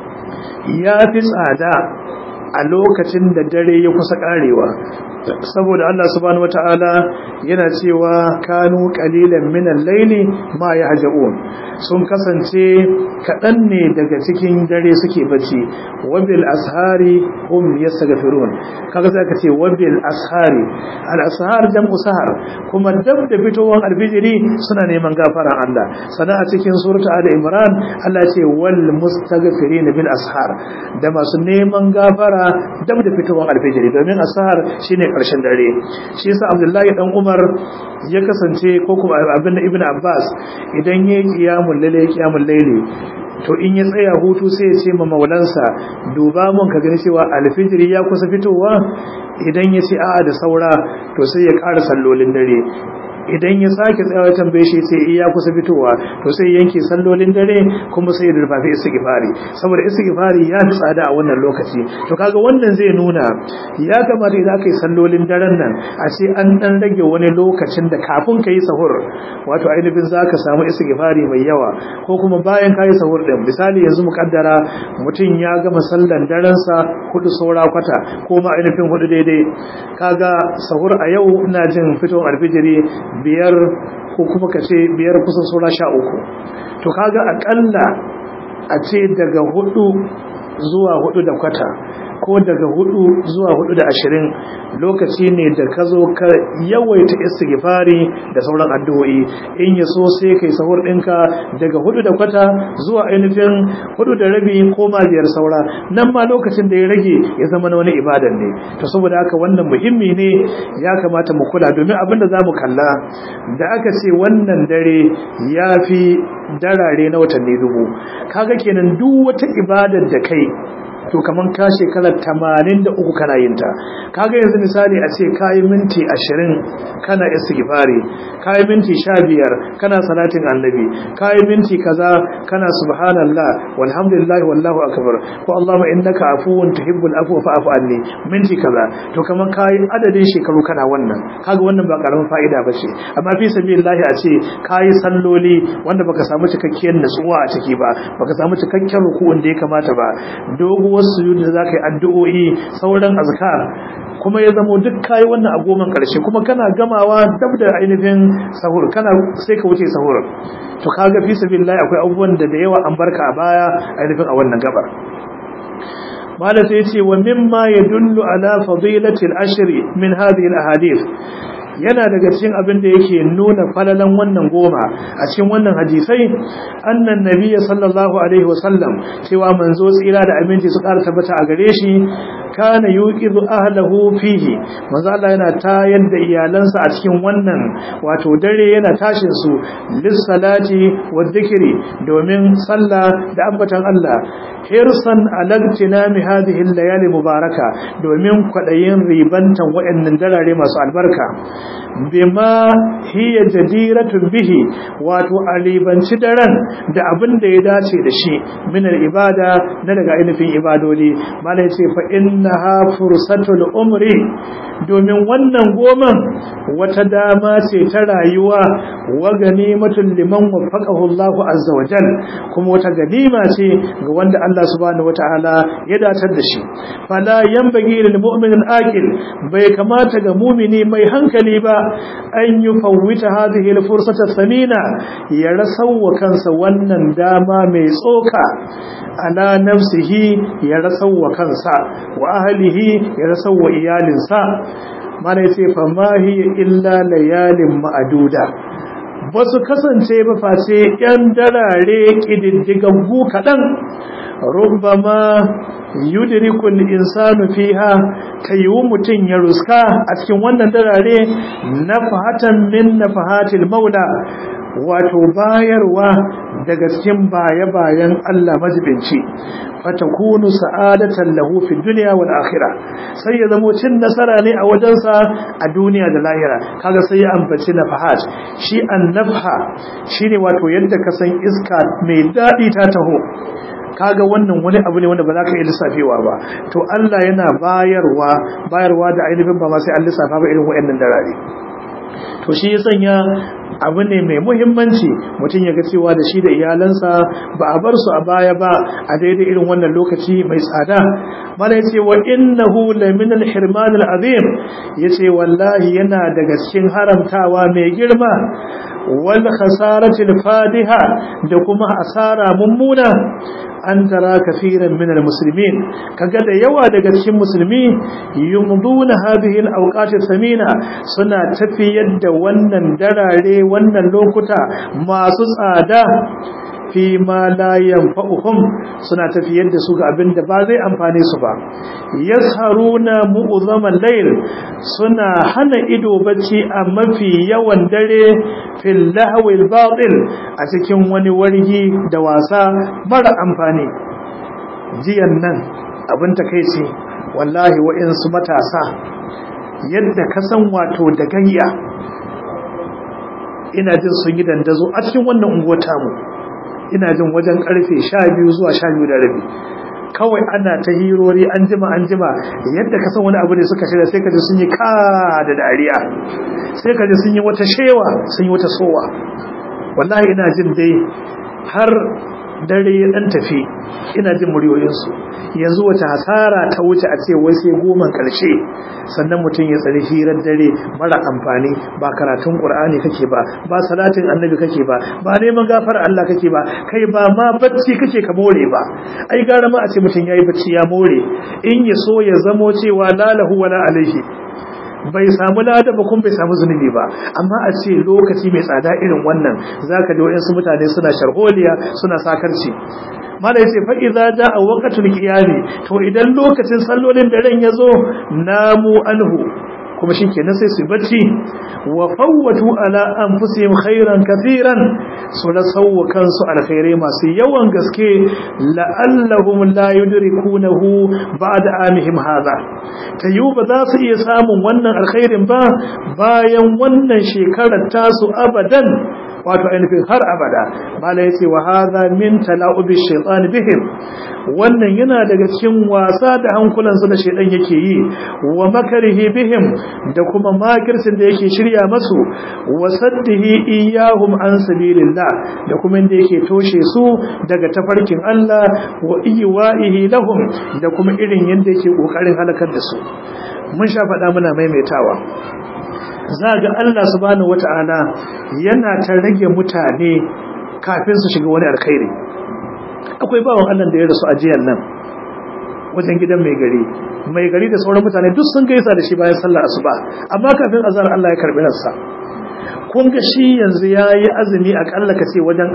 ya fi tsada a lokacin da dare ya kusa karewa saboda Allah subhanahu wataala yana cewa kanu qalilan min al-layli ma yahjaun sun kasance kadan ne daga cikin dare suke bacci wabil ashari hum yastaghfirun kaga sai ka ce wabil ashari al-ashar jam'u sahar kuma dab da fitowar alfijiri suna neman gafaran Allah sana a cikin surata ali imran Allah ce wal mustaghfirin bil ashar da masu neman gafara dab da fitowar alfijiri domin ashar shine karshen dare shi yasa abdullahi dan umar ya kasance ko kuma abin da ibnu abbas idan yayi qiyamul layli qiyamul layli to in ya tsaya hutu sai ya ce ma maulansa duba mun ka gani cewa alfijiri ya kusa fitowa idan ya ce a'a da saura to sai ya ƙara sallolin dare idan ya sake tsayawa tambaye shi sai iya kusa fitowa to sai yanke sallolin dare kuma sai ya durfafi istighfari saboda istighfari ya fi tsada a wannan lokaci to kaga wannan zai nuna ya kamata idan aka yi sallolin daren nan a ce an dan rage wani lokacin da kafin ka yi sahur wato ainihin za ka samu istighfari mai yawa ko kuma bayan ka yi sahur din misali yanzu mukaddara mutum ya gama sallan darensa hudu saura kwata ko ma ainihin hudu daidai kaga sahur a yau ina jin fitowar alfijiri biyar ko kuma ka ce biyar kusan saura sha uku to kaga akalla a ce daga hudu zuwa hudu da kwata ko daga hudu zuwa hudu da ashirin lokaci ne da ka zo ka yawaita istighfari da sauran addu'o'i in ya so sai kai sahur ɗinka daga hudu da kwata zuwa ainihin hudu da rabi ko ma biyar saura nan ma lokacin da ya rage ya zama na wani ibadan ne to saboda haka wannan muhimmi ne ya kamata mu kula domin abin da za mu kalla da aka ce wannan dare ya fi darare na watanni dubu kaga kenan duk wata ibadar da kai to kaman ka shekarar tamanin da uku kana yin ta kaga yanzu misali a ce kayi minti ashirin kana istighfari kayi minti sha biyar kana salatin annabi kayi minti kaza kana subhanallah walhamdulillah wallahu akbar ko allahumma innaka afuwun tuhibbul afwa fa'fu anni minti kaza to kaman kayi adadin shekaru kana wannan kaga wannan ba karamin fa'ida bace amma fi sabilillah a ce kayi salloli wanda baka samu cikakkiyar natsuwa a ciki ba baka samu cikakken ruku'un da ya kamata ba dogo wasu sujud da zaka yi addu'o'i sauran azkar kuma ya zamo duk kai wannan a goman karshe kuma kana gamawa dab da ainihin sahur kana sai ka wuce sahur to kaga fi sabilillah akwai abubuwan da da yawa an barka a baya ainihin a wannan gabar mala sai ce wa mimma yadullu ala fadilati al-ashri min hadhihi al-ahadith yana daga cikin abin da yake nuna falalan wannan goma a cikin wannan hadisai annan nabiyyi sallallahu alaihi wasallam cewa manzo tsira da aminci su ƙara tabbata a gare shi kana yuqizu ahlahu fihi manzo Allah yana tayar da iyalansa a cikin wannan wato dare yana tashin su lis salati wa dhikri domin sallah da ambatan Allah hirsan alagtinami hadhihi al-layali mubaraka domin kwadayin ribantan wayannan darare masu albarka bima hiya jadiratun bihi wato alibanci daren da abin da ya dace da shi min ibada na daga ainihin ibadodi mala yace fa innaha fursatul umri domin wannan goman wata dama ce ta rayuwa wa ganimatul liman waffaqahu Allahu azza wa jal kuma wata ganima ce ga wanda Allah subhanahu wataala ya datar da shi fala yanbaghi lil mu'min al-aqil bai kamata ga mu'mini mai hankali ba an yufawwita hadhihi al-fursata thamina ya rasawa kansa wannan dama mai tsoka ala nafsihi ya rasawa kansa wa ahlihi ya rasawa iyalinsa mana yace fa ma hiya illa layalin ma'duda ba su kasance ba face ‘yan darare ƙididdigaggu kaɗan rubbama yudrikul insanu fiha ta yiwu mutum ya ruska a cikin wannan darare na fahatan min na fahatil maula wato bayarwa daga cikin baya-bayan Allah majibinci fatakunu sa'adatan lahu fi dunya wal akhirah sai ya zamo cin nasara ne a wajensa a duniya da lahira kaga sai ya ambaci nafahat shi annafha shine wato yadda ka san iska mai dadi ta taho kaga wannan wani abu ne wanda ba za ka iya lissafewa ba to Allah yana bayarwa bayarwa da ainihin ba ma sai an lissafa ba irin waɗannan darare to shi ya sanya abu ne mai muhimmanci mutum ya ga cewa da shi da iyalansa ba a bar su a baya ba a daidai irin wannan lokaci mai tsada mana ya ce wa innahu lamin al-hirman al-azim ya ce wallahi yana daga cikin haramtawa mai girma wal khasarati al-fadiha da kuma asara mummuna an tara kafiran min al-muslimin kaga da yawa daga cikin musulmi yumduna hadhihi al-awqat samina suna tafiyar da wannan darare wannan lokuta masu tsada fi ma la yanfa'uhum suna tafiyar da su ga abin da ba zai amfane su ba yasharuna mu'zamal layl suna hana ido bacci a mafi yawan dare fil lahwil batil a cikin wani wargi da wasa mara amfani jiyan nan abin takeici wallahi wa'insu matasa yadda ka san wato da gayya ina jin sun yi dandazo a cikin wannan unguwar tamu ina jin wajen karfe 12 zuwa 12 da rabi kawai ana ta hirori an jima an jima yadda ka san wani abu ne suka shirya sai ka ji sun yi ka da dariya sai ka ji sun yi wata shewa sun yi wata sowa wallahi ina jin dai har dare ya dan tafi ina jin muryoyinsu yanzu wace hasara ta wuce a ce wai sai goman karshe sannan mutum ya tsari hirar dare mara amfani ba karatun qur'ani kake ba ba salatin annabi kake ba ba neman gafar Allah kake ba kai ba ma bacci kake ka more ba ai gara ma a ce mutum yayi bacci ya more in ya so ya zamo cewa la lahu wala alaihi bai samu lada ba kuma bai samu zunubi ba amma a ce lokaci mai tsada irin wannan zaka ji wayansu mutane suna sharholiya suna sakarci mala yace fa idza jaa waqtul qiyami to idan lokacin sallolin da ran yazo namu anhu kuma shikenan sai su bacci wa fawwatu ala anfusihim khairan katiran su la sawwa kansu alkhairai masu yawan gaske la'allahum la yudrikunahu ba'da amihim hadha tayu ba za su iya samun wannan alkhairin ba bayan wannan shekarar tasu abadan wato ainihin har abada mala yace wa hadha min tala'ubi shaytan bihim wannan yana daga cikin wasa da hankulansu da shaydan yake yi wa makarihi bihim da kuma makircin da yake shirya masu wa saddihi iyahum an sabilillah da kuma inda yake toshe su daga tafarkin Allah wa iywaihi lahum da kuma irin yanda yake kokarin halakar da su mun sha faɗa muna maimaitawa za ga Allah subhanahu wata'ala yana ta rage mutane kafin su shiga wani alkhairi akwai bawan Allah da ya rasu a jiyan nan wajen gidan mai gari mai gari da sauran mutane duk sun gaisa da shi bayan sallar asuba amma kafin azhar Allah ya karbi ransa kun ga shi yanzu yayi azumi akalla ka ce wajen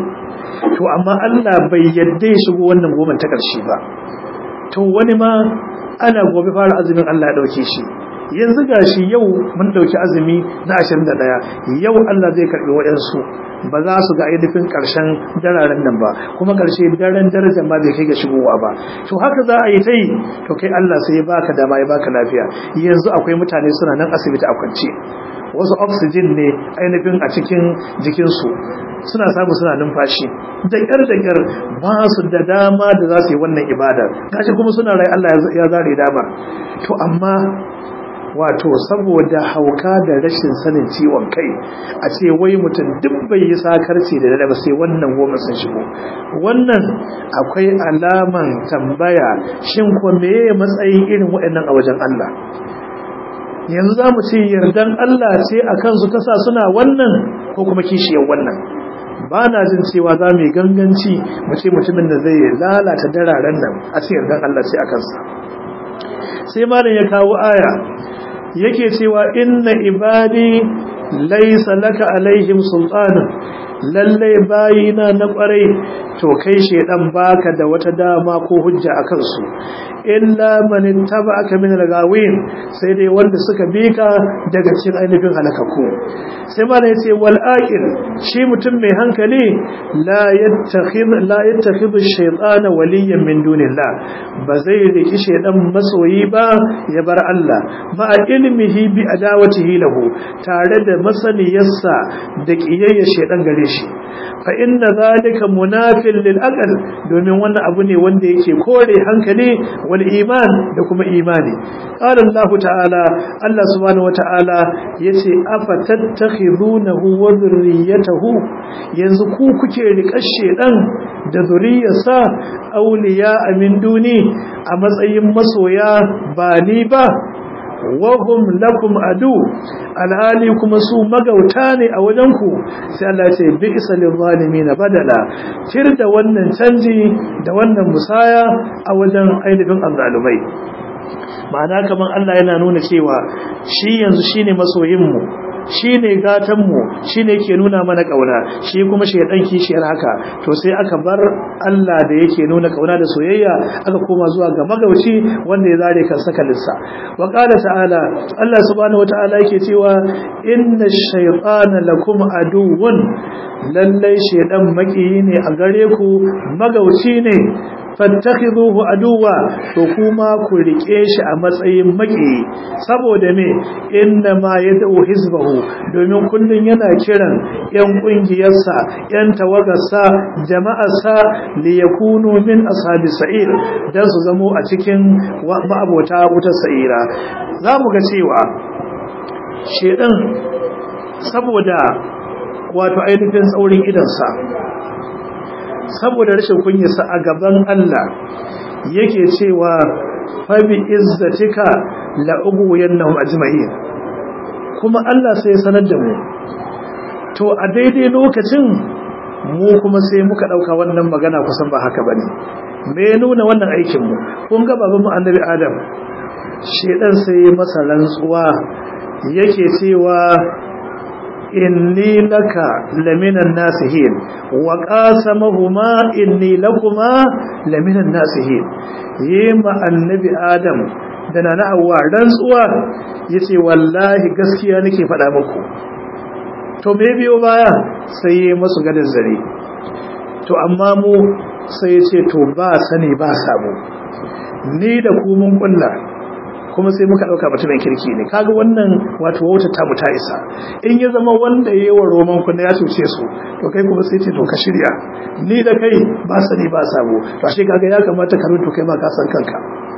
20 to amma Allah bai yadda ya shigo wannan goma ta karshe ba to wani ma ana gobe fara azumin Allah ya dauke shi yanzu gashi yau mun dauki azumi na 21 yau Allah zai karbi wayansu ba za su ga ainihin karshen dararen nan ba kuma karshe daren darajar ma bai kai ga shigowa ba to haka za a yi ta yi to kai Allah sai ya baka dama ya baka lafiya yanzu akwai mutane suna nan asibiti a kwance wasu oxygen ne ainihin a cikin jikinsu suna samu suna numfashi da ƙyar da ƙyar ba su da dama da za su yi wannan ibadar gashi kuma suna rai Allah ya zare damar to amma wato saboda hauka da rashin sanin ciwon kai a ce wai mutum duk bai yi sakarci da dare ba sai wannan goma sun shigo wannan akwai alaman tambaya shin ko meye matsayin irin waɗannan a wajen Allah yanzu za mu ce yardan Allah ce a kansu ta sa suna wannan ko kuma kishiyar wannan ba na jin cewa za mu yi ganganci mu ce mutumin da zai lalata dararen nan a ce yardan Allah ce a kansa sai malam ya kawo aya yake cewa inna ibadi laysa laka alaihim sultana lalle bayina na kwarai to kai shedan baka da wata dama ko hujja akan su illa man ittaba'aka min al-ghawin sai dai wanda suka bika daga cikin ainihin halakaku sai ma yace wal aqil shi mutum mai hankali la yattakhid la yattakhid ash-shaytana waliyan min dunillah ba zai riki shedan masoyi ba ya bar Allah ma ilmihi bi adawatihi lahu tare da masaniyarsa da kiyayya shedan gare shi fa inna zalika munafil lil aql domin wannan abu ne wanda yake kore hankali wal iman da kuma imani qala Allah ta'ala Allah subhanahu wata'ala yace afa tattakhidunahu wa dhurriyyatahu yanzu ku kuke riƙar shedan da zuriyarsa awliya min duni a matsayin masoya ba ni ba wahum lakum adu alhali kuma su magauta ne a wajenku sai Allah ce bi isa lil zalimin badala tir da wannan canji da wannan musaya a wajen ainihin azzalumai ma'ana kaman Allah yana nuna cewa shi yanzu shine masoyin mu shine gatan mu shine yake nuna mana kauna shi kuma shedan kishiyar haka to sai aka bar Allah da yake nuna kauna da soyayya aka koma zuwa ga magauci wanda ya zare kan sakalinsa wa qala ta'ala Allah subhanahu wataala yake cewa inna shaytana lakum aduwwun lallai shedan makiyi ne a gare ku magauci ne fattakhiduhu aduwa to kuma ku rike shi a matsayin maki saboda me inna ma yad'u hizbahu domin kullun yana kiran yan kungiyarsa yan tawagarsa jama'arsa li yakunu min ashabi sa'ir dan su zamo a cikin ma'abota wutar sa'ira zamu ga cewa shedan saboda wato ainihin tsaurin idansa saboda rashin kunyarsa a gaban Allah yake cewa fabi izzatika la ubwiyannahum ajma'in kuma Allah sai ya sanar da mu to a daidai lokacin mu kuma sai muka dauka wannan magana kusan ba haka bane me nuna wannan aikin mu kun ga babanmu annabi Adam shedan sai masa rantsuwa yake cewa inni laka laminan nasihin wa qasamahuma inni lakuma laminan nasihin yema annabi adam da nana hawa rantsuwa yace wallahi gaskiya nake faɗa muku to me biyo baya sai yayi masu gadan zare to amma mu sai yace to ba sani ba sabo ni da ku mun kullu kuma sai muka dauka mutumin kirki ne kaga wannan wato wauta ta mu ta isa in ya zama wanda yayi wa roman ku ya cuce su to kai kuma sai ce to ka shirya ni da kai ba sani ba sabo to ashe kaga ya kamata ka rubuta kai ma ka san kanka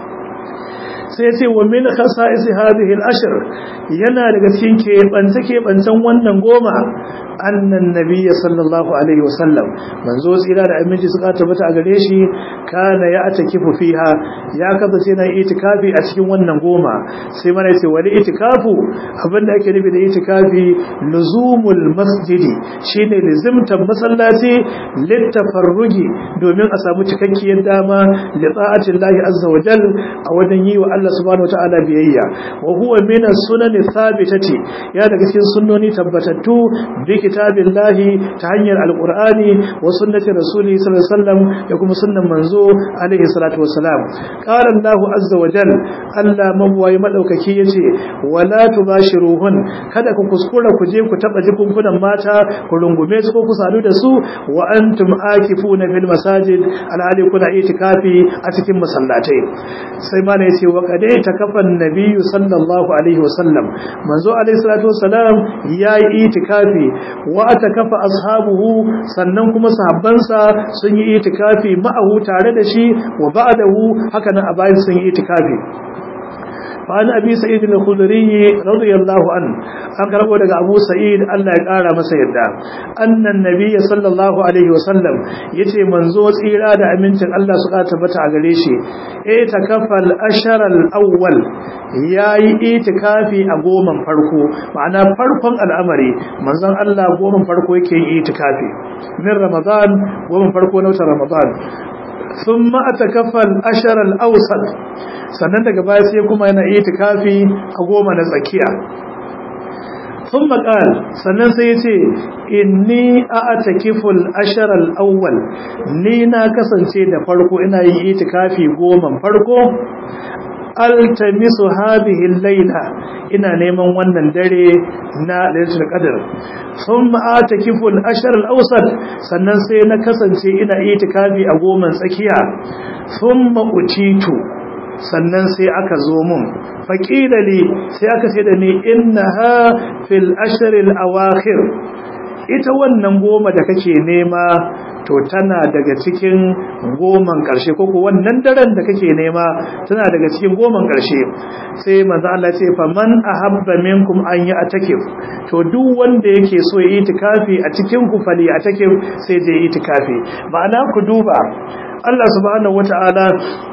sai ce wa min khasa'is hadhihi al-ashr yana daga cikin keɓance keɓancen wannan goma annan nabiyyi sallallahu alaihi wasallam manzo tsira da aminci suka tabbata a gare shi kana ya atakifu fiha ya kasance yana itikafi a cikin wannan goma sai mana yace wani itikafu abinda ake nufi da itikafi luzumul masjidi shine lizimtan masallaci littafarrugi domin a samu cikakkiyar dama li ta'atillahi azza wa jal a wajen yi wa Allah subhanahu wataala biyayya wa huwa min as-sunan thabitati ya daga cikin sunnoni tabbatattu bi kitabillahi ta hanyar alqur'ani wa sunnati rasuli sallallahu alaihi wasallam da kuma sunnan manzo alaihi salatu wassalam qala Allah azza wa jal Allah mabwayi madaukaki yace wala tubashiruhun kada ku kuskura ku je ku taba jikunkunan mata ku rungume su ko ku sadu da su wa antum akifuna fil masajid alhali kuna itikafi a cikin masallatai sai ma ne yace wa qad takafa an-nabiyyu sallallahu alaihi wasallam manzo alaihi salatu wassalam yayi itikafi wa atakafa ashabuhu sannan kuma sahabbansa sun yi itikafi ma'ahu tare da shi wa ba'dahu haka nan a bayan sun yi itikafi فعن أبي سعيد الخدري رضي الله عنه أقرب لك أبو سعيد ألا يقال مسيدا أن النبي صلى الله عليه وسلم يتي منزوز إرادة أمنت الله سقاط بتع قريشي إيتكفى الأشهر الأول yayi itikafi a goman farko ma'ana farkon al'amari manzon Allah goman farko yake yin itikafi min ramadan goman farko na watan ramadan thumma atakafa al-ashr al-awsat sannan daga baya sai kuma yana itikafi a goma na tsakiya sun maƙal sannan sai ya ce inni a atakiful asharal awwal ni na kasance da farko ina yin itikafi goman farko altamisu hadhihi al-layla ina neman wannan dare na lailatul qadr thumma atakifu al-ashr al-awsat sannan sai na kasance ina itikafi a goman tsakiya thumma utitu sannan sai aka zo mun faƙila li sai aka ce da ni innaha fil ashril awakhir ita wannan goma da kake nema to tana daga cikin goman ƙarshe ko ko wannan daren da kake nema tana daga cikin goman ƙarshe sai manzo Allah ce fa man ahabba minkum an yi atakif to duk wanda yake so ya itikafi a cikin ku fali atakif sai je itikafi ma'ana ku duba Allah subhanahu wataala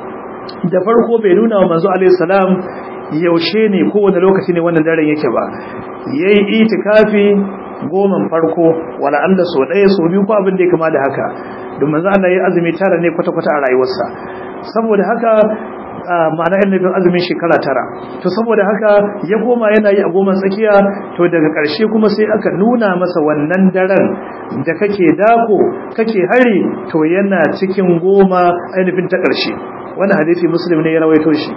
da farko bai nuna wa manzo alaihi salam yaushe ne kowane lokaci ne wannan daren yake ba yayi itikafi goman farko wala Allah so ɗaya so biyu ko abin da ya kama da haka don manzo Allah yayi azumi tara ne kwata-kwata a rayuwarsa saboda haka ma'ana yana nufin azumin shekara tara to saboda haka ya koma yana yi a goma tsakiya to daga ƙarshe kuma sai aka nuna masa wannan daren da kake dako kake hari to yana cikin goma ainihin ta ƙarshe wani hadisi muslim ne ya rawaito shi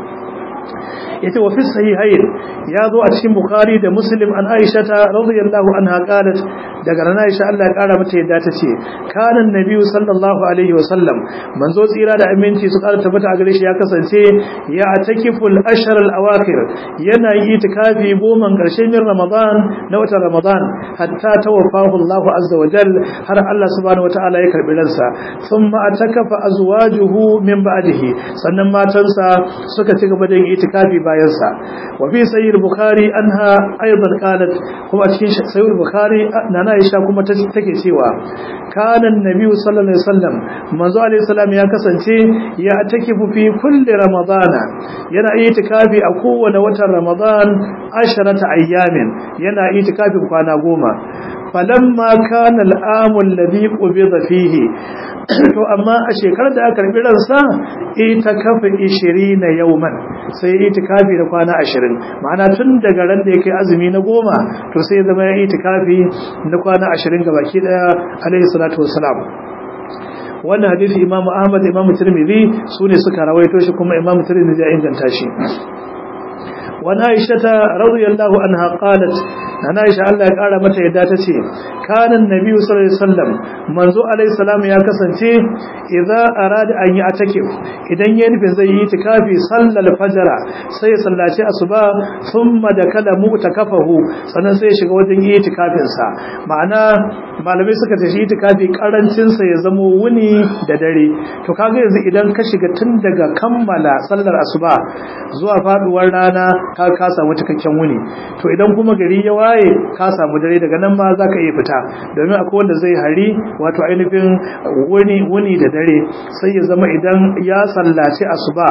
yace wa fi sahihayn ya zo a cikin bukhari da muslim an aisha ta radiyallahu anha qalat daga ran aisha Allah ya kara mata yadda ta ce kana annabi sallallahu alaihi wasallam manzo tsira da aminci su kara tabbata a gare shi ya kasance ya atakiful ashhar al awakhir yana yi itikafi goma karshen min ramadan na watan ramadan hatta tawaffahu Allah azza wa jal har Allah subhanahu wataala ya karbi ransa thumma atakafa azwajuhu min ba'dihi sannan matansa suka ci gaba da yin itikafi bayansa wa fi sayyid bukhari anha aidan qalat kuma cikin sayyid bukhari nana aisha kuma take cewa kana annabi sallallahu alaihi wasallam manzo alaihi salam ya kasance ya takifu fi kulli ramadana yana itikafi a kowane watan ramadan asharata ayyamin yana itikafin kwana goma falamma kana al'amu alladhi qubida fihi to amma a shekarar da aka karbi ransa ita kafa 20 yawman sai itikafi da kwana 20 ma'ana tun daga ran da yake azumi na goma to sai zama ya itikafi na kwana 20 gabaki daya alaihi salatu wassalam wannan hadisi imamu ahmad imamu tirmidhi sune suka rawaito shi kuma imamu tirmidhi ya inganta shi wani aisha ta radiyallahu anha qalat na aisha Allah ya kara mata yadda ta ce kanan nabi sallallahu alaihi wasallam manzo alaihi salam ya kasance idza arada an yi atakif idan ya nufin zai yi itikafi sallal fajr sai ya sallaci asuba thumma dakala mu'takafahu sannan sai ya shiga wajen yi itikafin sa ma'ana malamai suka tashi itikafi karancin sa ya zamo wuni da dare to kaga yanzu idan ka shiga tun daga kammala sallar asuba zuwa faduwar rana ka ka samu cikakken wuni to idan kuma gari ya waye ka samu dare daga nan ma zaka iya fita domin akwai wanda zai hari wato ainihin wuni wuni da dare sai ya zama idan ya sallaci asuba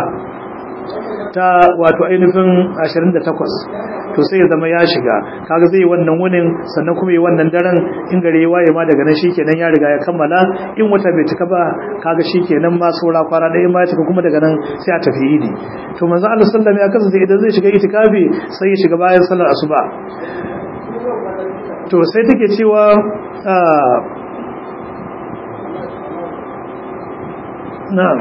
ta wato ainihin 28 to sai ya zama ya shiga kaga zai wannan wunin sannan kuma yi wannan daren in gare ya waye ma daga nan shikenan ya riga ya kammala in wata bai cika ba kaga shikenan ma saura kwana ɗaya ma ya cika kuma daga nan sai a tafi idi to manzo Allah sallallahu alaihi wasallam ya kasance idan zai shiga itikafi sai ya shiga bayan sallar asuba to sai take cewa na'am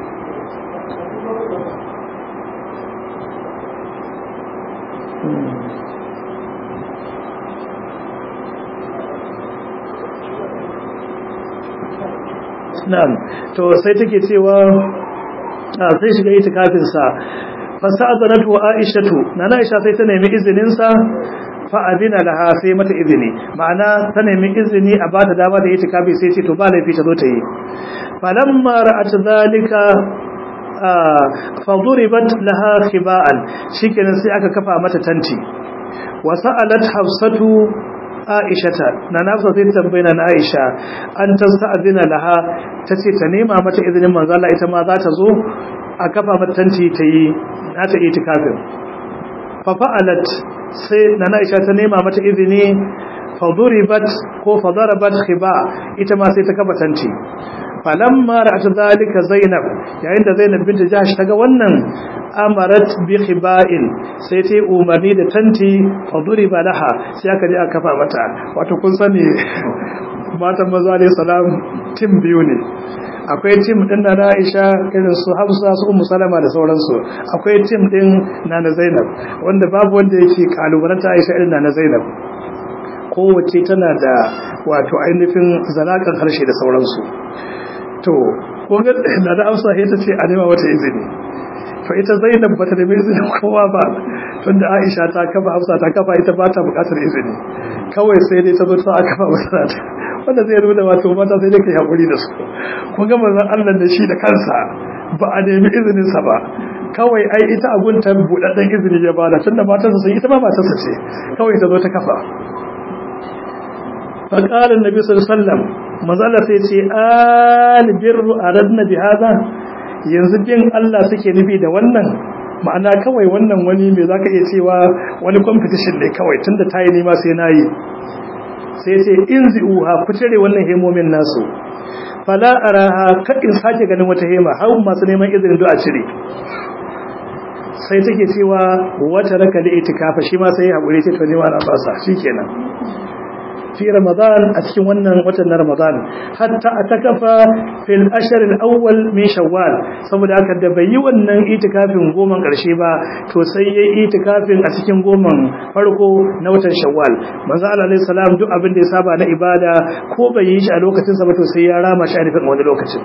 na'am to sai take cewa sai shiga itikafin sa fasa'adanatu aishatu nana aisha sai ta nemi izinin sa fa adina laha sai mata izini ma'ana ta nemi izini a bata dama da itikafi sai ce to ba laifi ta zo ta yi falamma ra'at zalika faduribat laha khiba'an shikenan sai aka kafa mata tanti wa sa'alat hafsatu aishata na nafsa sai tambaye na aisha an tasta'zina laha tace ta nema mata izinin manzo Allah ita ma za ta zo a kafa mata tanti ta yi na ta itikafin fa fa'alat sai na aisha ta nema mata izini faduribat ko fadarabat khiba ita ma sai ta kafa tanti falamma ra'at zalika zainab yayin da zainab bint jahsh taga wannan amarat bi khiba'in sai ta umarni da tanti faduriba laha sai aka je aka kafa mata wato kun sani matan maza alayhi salam tim biyu ne akwai tim din na Aisha irin su Hafsa su Ummu Salama da sauransu akwai tim din Nana Zainab wanda babu wanda yake kalubalanta Aisha irin Nana Zainab kowace tana da wato ainihin zalakan harshe da sauransu to kun ga da Hafsa ita ce a nema wata izini fa ita Zainab bata da izinin kowa ba tunda Aisha ta kafa Hafsa ta kafa ita ba ta bukatar izini kawai sai dai ta zo ta kafa masa wanda zai nuna wato mata sai dai kai hakuri da su kun ga manzon Allah da shi da kansa ba a nemi izinin sa ba kawai ai ita abun ta budaddan izini ya bada tunda matarsa sai ita ma matarsa ce kawai ta zo ta kafa fa qala annabi sallallahu alaihi wasallam manzon sai ce al birru aradna bi hada yanzu bin Allah suke nufi da wannan ma'ana kawai wannan wani mai zaka iya cewa wani competition ne kawai tunda tayi nima sai nayi sai ce inzi'uha ku cire wannan hemomin nasu fala araha kadin sake ganin wata hema har masu neman izinin du'a cire sai take cewa wata raka da itikafa shi ma sai hakuri ce to ni ma na fasa shikenan fi ramadan a cikin wannan watan na ramadan hatta atakafa fil ashr al awwal min shawwal saboda haka da bai yi wannan itikafin goman karshe ba to sai yayi itikafin a cikin goman farko na watan shawwal manzo Allah alayhi salam duk abin da ya saba na ibada ko bai yi shi a lokacin sa ba to sai ya rama shi a nufin wani lokacin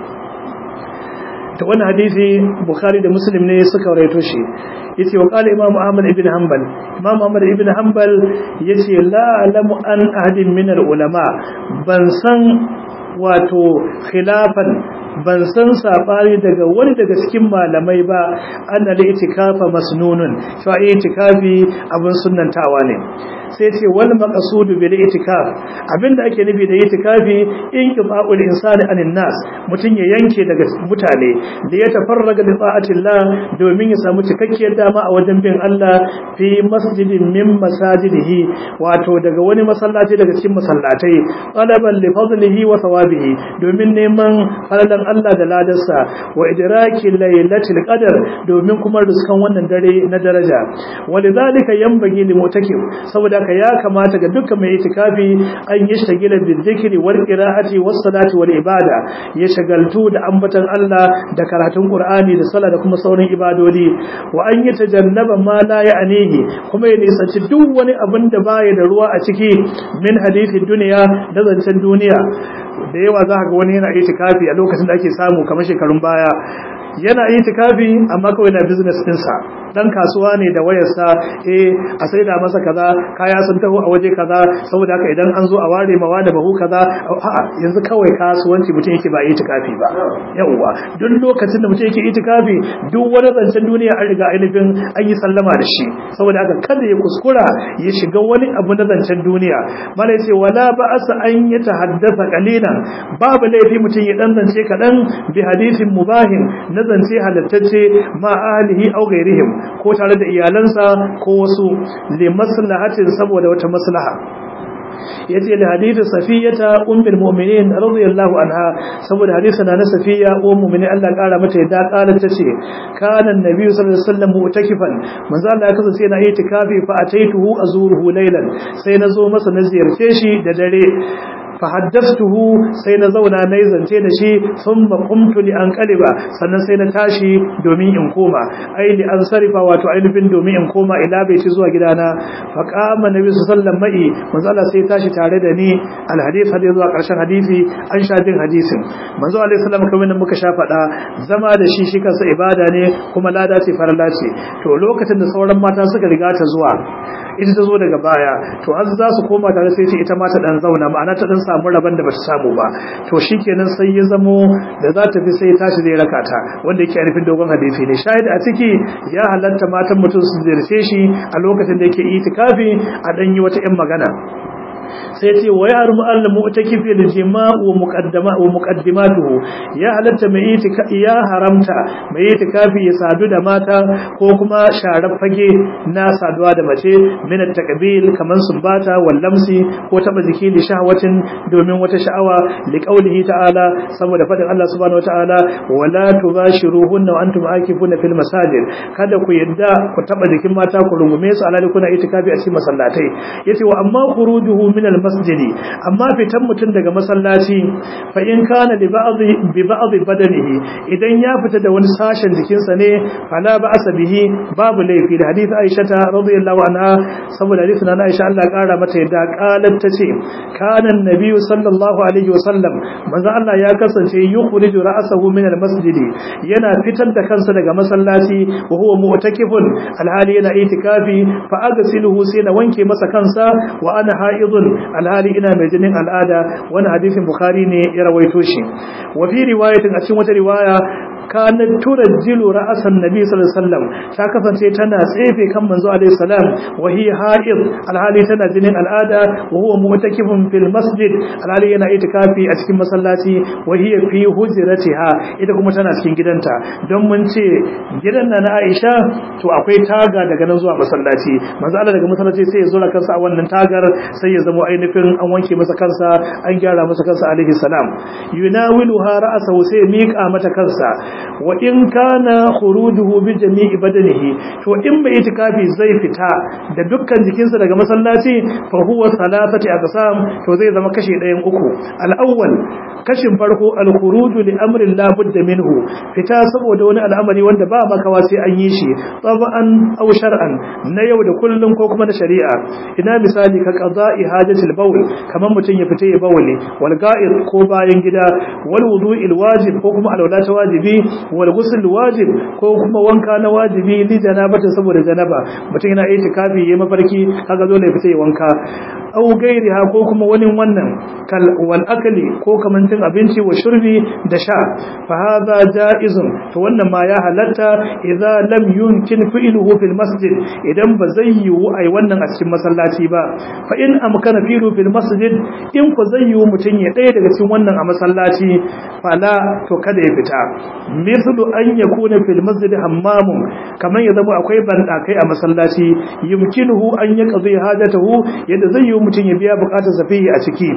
ta wannan hadisi bukhari da muslim ne suka rawaito shi yace wa qala imam ahmad ibn hanbal imam ahmad ibn hanbal yace la alamu an ahadin min al ulama ban san wato khilafan ban san sabani daga wani daga cikin malamai ba anna li itikafa masnunun fa itikafi abun sunnantawa ne sai ce wal maqsudu bil itikaf abinda ake nufi da itikafi in qiba'ul insani anin nas mutun ya yanke daga mutane da ya tafarraga li ta'atillah domin ya samu cikakkiyar dama a wajen bin Allah fi masjidin min masajidihi wato daga wani masallaci daga cikin masallatai talaban li fadlihi wa thawabihi domin neman falalan Allah da ladarsa wa idraki laylatil qadr domin kuma ruskan wannan dare na daraja walidhalika yanbaghi li mutakib saboda ka ya kamata ga dukkan mai itikafi an yi shagila da zikiri wal qira'ati was salati wal ibada ya shagaltu da ambatan Allah da karatun Qur'ani da sallah da kuma sauran ibadodi wa an yi tajannaba ma la ya'nihi kuma ya nisanci duk wani abin da baya da ruwa a ciki min hadisi duniya da zancen duniya da yawa za ka ga wani yana itikafi a lokacin da ake samu kamar shekarun baya yana itikafi amma kawai na business ɗinsa dan kasuwa ne da wayarsa eh a saida masa kaza kaya sun taho a waje kaza saboda haka idan an zo a ware mawa da bahu kaza a'a yanzu kawai kasuwanci mutum yake ba itikafi ba yawwa duk lokacin da mutum yake itikafi duk wani zancen duniya an riga ainihin an yi sallama da shi saboda haka kada ya kuskura ya shiga wani abu na zancen duniya mala yace wala ba'asa an ya tahaddasa qalilan babu laifi mutum ya dan zance kadan bi hadithin mubahin na zance halattacce ma ahlihi aw ghairihim ko tare da iyalansa ko wasu li maslahatin saboda wata maslaha yace li hadithu safiyata ummul mu'minin radiyallahu anha saboda hadisi na safiya ummul mu'minin Allah kara mata yadda kala tace kana annabi sallallahu alaihi wasallam mu'takifan manzo Allah ya kasance yana itikafi fa ataituhu azuruhu laylan sai nazo masa na ziyarce shi da dare fahaddastuhu sai na zauna na zance da shi sun maƙumtu li an ƙaliba sannan sai na tashi domin in koma ai li an sarifa wato ainihin domin in koma ila bai ci zuwa gidana fa qama nabi sallallahu ma'i manzo Allah sai tashi tare da ni al hadith hadith zuwa ƙarshen hadisi an sha jin hadisin manzo Allah sallallahu kamar da muka sha faɗa zama da shi shi kansa ibada ne kuma lada ce farala ce to lokacin da sauran mata suka riga ta zuwa ita ta zo daga baya to an za su koma tare sai ce ita ma ta dan zauna ma'ana ta dan samu rabon da bata samu ba to shikenan sai ya zamo da za ta fi sai tashi zai raka ta wanda yake nufin dogon hadisi ne shahid a ciki ya halatta matan mutum su zirce shi a lokacin da yake itikafi a dan yi wata yan magana sai ce wa ya rumu Allah mu'takifi da jima'u wa muqaddama wa muqaddimatuhu ya halatta mai itika ya haramta mai itikafi ya sadu da mata ko kuma sharar fage na saduwa da mace min at-taqbil kaman sumbata wal lamsi ko taba jiki da shahwatin domin wata sha'awa li qaulihi ta'ala saboda fadin Allah subhanahu wa ta'ala wala tubashiruhunna wa antum akifuna fil masajid kada ku yadda ku taba jikin mata ku rungume su alali kuna itikafi a cikin masallatai yace wa amma khurujuhu min al-masjidi amma fitan mutum daga masallaci fa in kana li ba'dhi bi ba'dhi badanihi idan ya fita da wani sashen jikinsa ne fala ba'sa bihi babu laifi da hadith Aisha ta radiyallahu anha saboda hadith na Aisha Allah kara mata yadda qalat tace kana an-nabi sallallahu alaihi wasallam manzo Allah ya kasance yukhriju ra'sahu min al-masjidi yana fitar da kansa daga masallaci wa huwa mu'takifun alhali yana itikafi fa agsiluhu sai na wanke masa kansa wa ana haidun alhali ina mai jinin al'ada wani hadisin bukhari ne ya rawaito shi wa fi riwayatin a cikin wata riwaya kanat turajjilu ra'san nabi sallallahu alaihi wasallam ta kasance tana tsefe kan manzo alaihi salam wa hi haid alhali tana jinin al'ada wa huwa mu'takifun fil masjid alhali yana itikafi a cikin masallaci wa hiya fi hujratiha ita kuma tana cikin gidanta don mun ce gidan na na Aisha to akwai taga daga nan zuwa masallaci manzo Allah daga masallaci sai ya zo kansa a wannan tagar sai ya zama ainihin an wanke masa kansa an gyara masa kansa alaihi salam yunawiluha ra'sahu sai miƙa mata kansa wa in kana khurujuhu bi jami'i badanihi to in bai itikafi zai fita da dukkan jikinsa daga masallaci fa huwa salatati aqsam to zai zama kashi ɗayan uku al-awwal kashin farko al-khuruju li amrin la budda minhu fita saboda wani al'amari wanda ba makawa sai an yi shi tab'an aw shar'an na yau da kullum ko kuma na shari'a ina misali ka qada'i hajatil bawl kaman mutun ya fita ya bawli wal ga'id ko bayan gida wal wudu'il wajib ko kuma alwala ta wajibi wal ghusl wajib ko kuma wanka na wajibi li janabata saboda janaba mutun yana itikafi yayi mafarki kaga dole ya fita ya wanka aw gairiha ko kuma wani wannan kal wal akli ko kaman cin abinci wa shurbi da sha fa hadha jaizun to wannan ma ya halatta idza lam yumkin fi'luhu fil masjid idan ba zai yiwu ai wannan a cikin masallaci ba fa in amkana fi'lu fil masjid in ku zai yiwu mutun ya daya daga cikin wannan a masallaci fala to kada ya fita mislu an yakuna fil masjid hammamun kaman ya zama akwai bandakai a masallaci yumkinuhu an yaqdi hajatahu yadda zai yiwu mutun ya biya bukatar safihi a ciki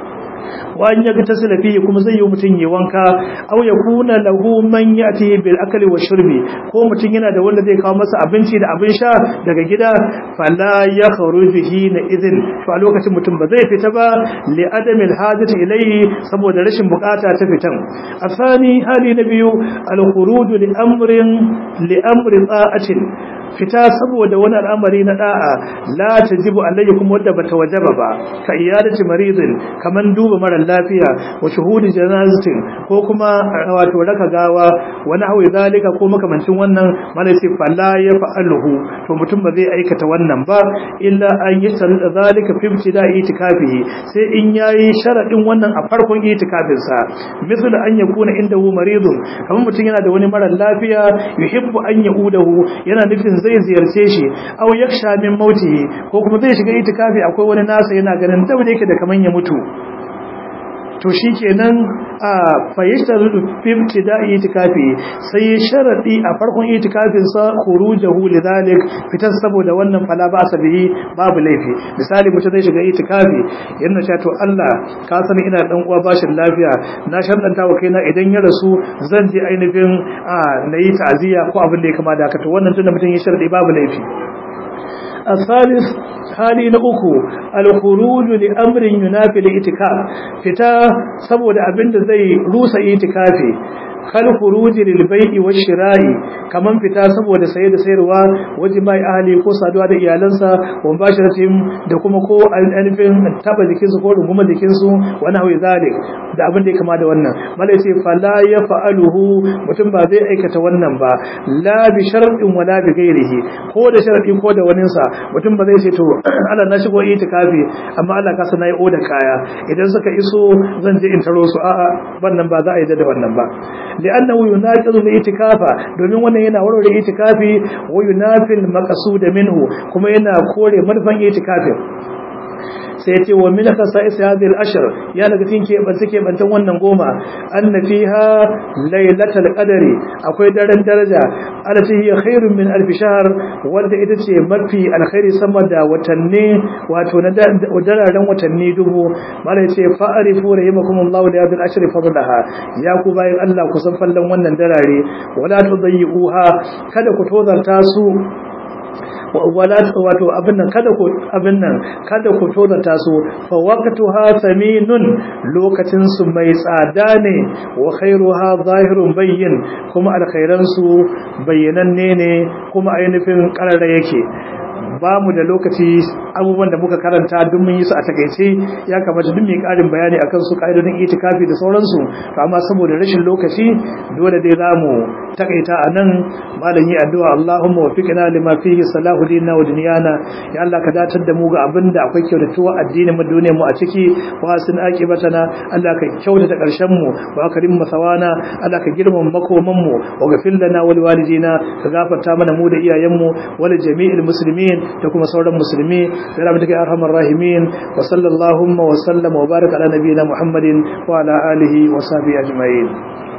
wa an yaga tasila fihi kuma zai yi mutun yi wanka aw yakuna lahu man yati bil akli wa shurbi ko mutun yana da wanda zai kawo masa abinci da abin sha daga gida fala yakhruju hina idhin to a lokacin mutum ba zai fita ba li adamil hajati ilayhi saboda rashin bukata ta fitan asani hali na biyu al khuruj li amrin li amri ta'atin fita saboda wani al'amari na da'a la tajibu alayhi kuma wanda bata wajaba ba ka iyadati maridin kaman duba mara lafiya wa shuhudi janazatin ko kuma wato raka gawa wani hawi zalika ko makamancin wannan mana sai falla ya fa'aluhu to mutum ba zai aikata wannan ba illa an yi da zalika fi ibtida itikafihi sai in yayi sharadin wannan a farkon itikafin sa misal an yakuna indahu maridun kamar mutum yana da wani mara lafiya yuhibbu an yaudahu yana nufin zai ziyarce shi aw yaksha min mautihi ko kuma zai shiga itikafi akwai wani nasa yana ganin da yake da kaman ya mutu to shikenan a fayyashtaru ibtida'i itikafi sai ya sharadi a farkon itikafin sa khurujahu lidhalik fitan saboda wannan fala ba sabihi babu laifi misali mutum zai shiga itikafi yana cewa to Allah ka sani ina dan uwa bashin lafiya na sharɗanta wa kaina idan ya rasu zan je ainihin a nayi ta'ziya ko abin da ya kama da haka to wannan tunda mutum ya sharadi babu laifi الثالث hali na uku alkhuruju li amrin yunafi li itikaf fita saboda abinda zai rusa itikafi kal khuruji lil bai'i wash shira'i kaman fita saboda saye da sayarwa waje mai ahli ko saduwa da iyalansa wa bashiratin da kuma ko alifin taba jikin su ko runguma jikin su wani hawi zalik da abin da ya kama da wannan malai sai fala ya fa'aluhu mutum ba zai aikata wannan ba la bi shar'in wala bi ghairihi ko da shar'i ko da wani sa mutum ba zai ce to Allah na shigo itikafi amma Allah ka sana yi oda kaya idan suka iso zan je in taro su a'a wannan ba za a yi da wannan ba li'annahu yunaqidu al-itikafa domin wannan yana warware itikafi wa yunafil maqsud minhu kuma yana kore manufan itikafin sai ce wa min khasa'is hadhihi al-ashr ya daga cikin ke ban take bantan wannan goma anna fiha laylatul qadri akwai daren daraja alati hiya khairun min alf shahr wanda ita ce mafi alkhairi sama da watanni wato na dararen watanni dubu malai ce fa'arifu rahimakumullahu li hadhihi al-ashr fadlaha ya ku bayin Allah ku san fallan wannan darare wala tudayyi'uha kada ku tozarta su wala wato abin nan kada ku abin nan kada ku tozata su fa waqtuha saminun lokacin su mai tsada ne wa khairuha zahirun bayyin kuma alkhairan su bayyananne ne kuma ainihin karara yake ba mu da lokaci abubuwan da muka karanta duk mun yi su a takaice ya kamata duk mai karin bayani akan su ka'idodin itikafi da sauransu to amma saboda rashin lokaci dole dai za mu takaita a nan malam yi addu'a Allahumma waffiqna lima fihi salahu dinna wa dunyana ya Allah ka datar da mu ga abin da akwai kyautatuwa addinin mu duniyar mu a ciki wa sun aqibatana Allah ka kyautata karshen mu wa karim masawana Allah ka girmama makoman mu wa gafil lana wa liwalidina ka gafarta mana mu da iyayen mu wa jami'il muslimin da kuma sauran musulmi da rahmatuka arhamar rahimin wa sallallahu wa sallama wa baraka ala nabiyina muhammadin wa ala alihi wa sahbihi ajma'in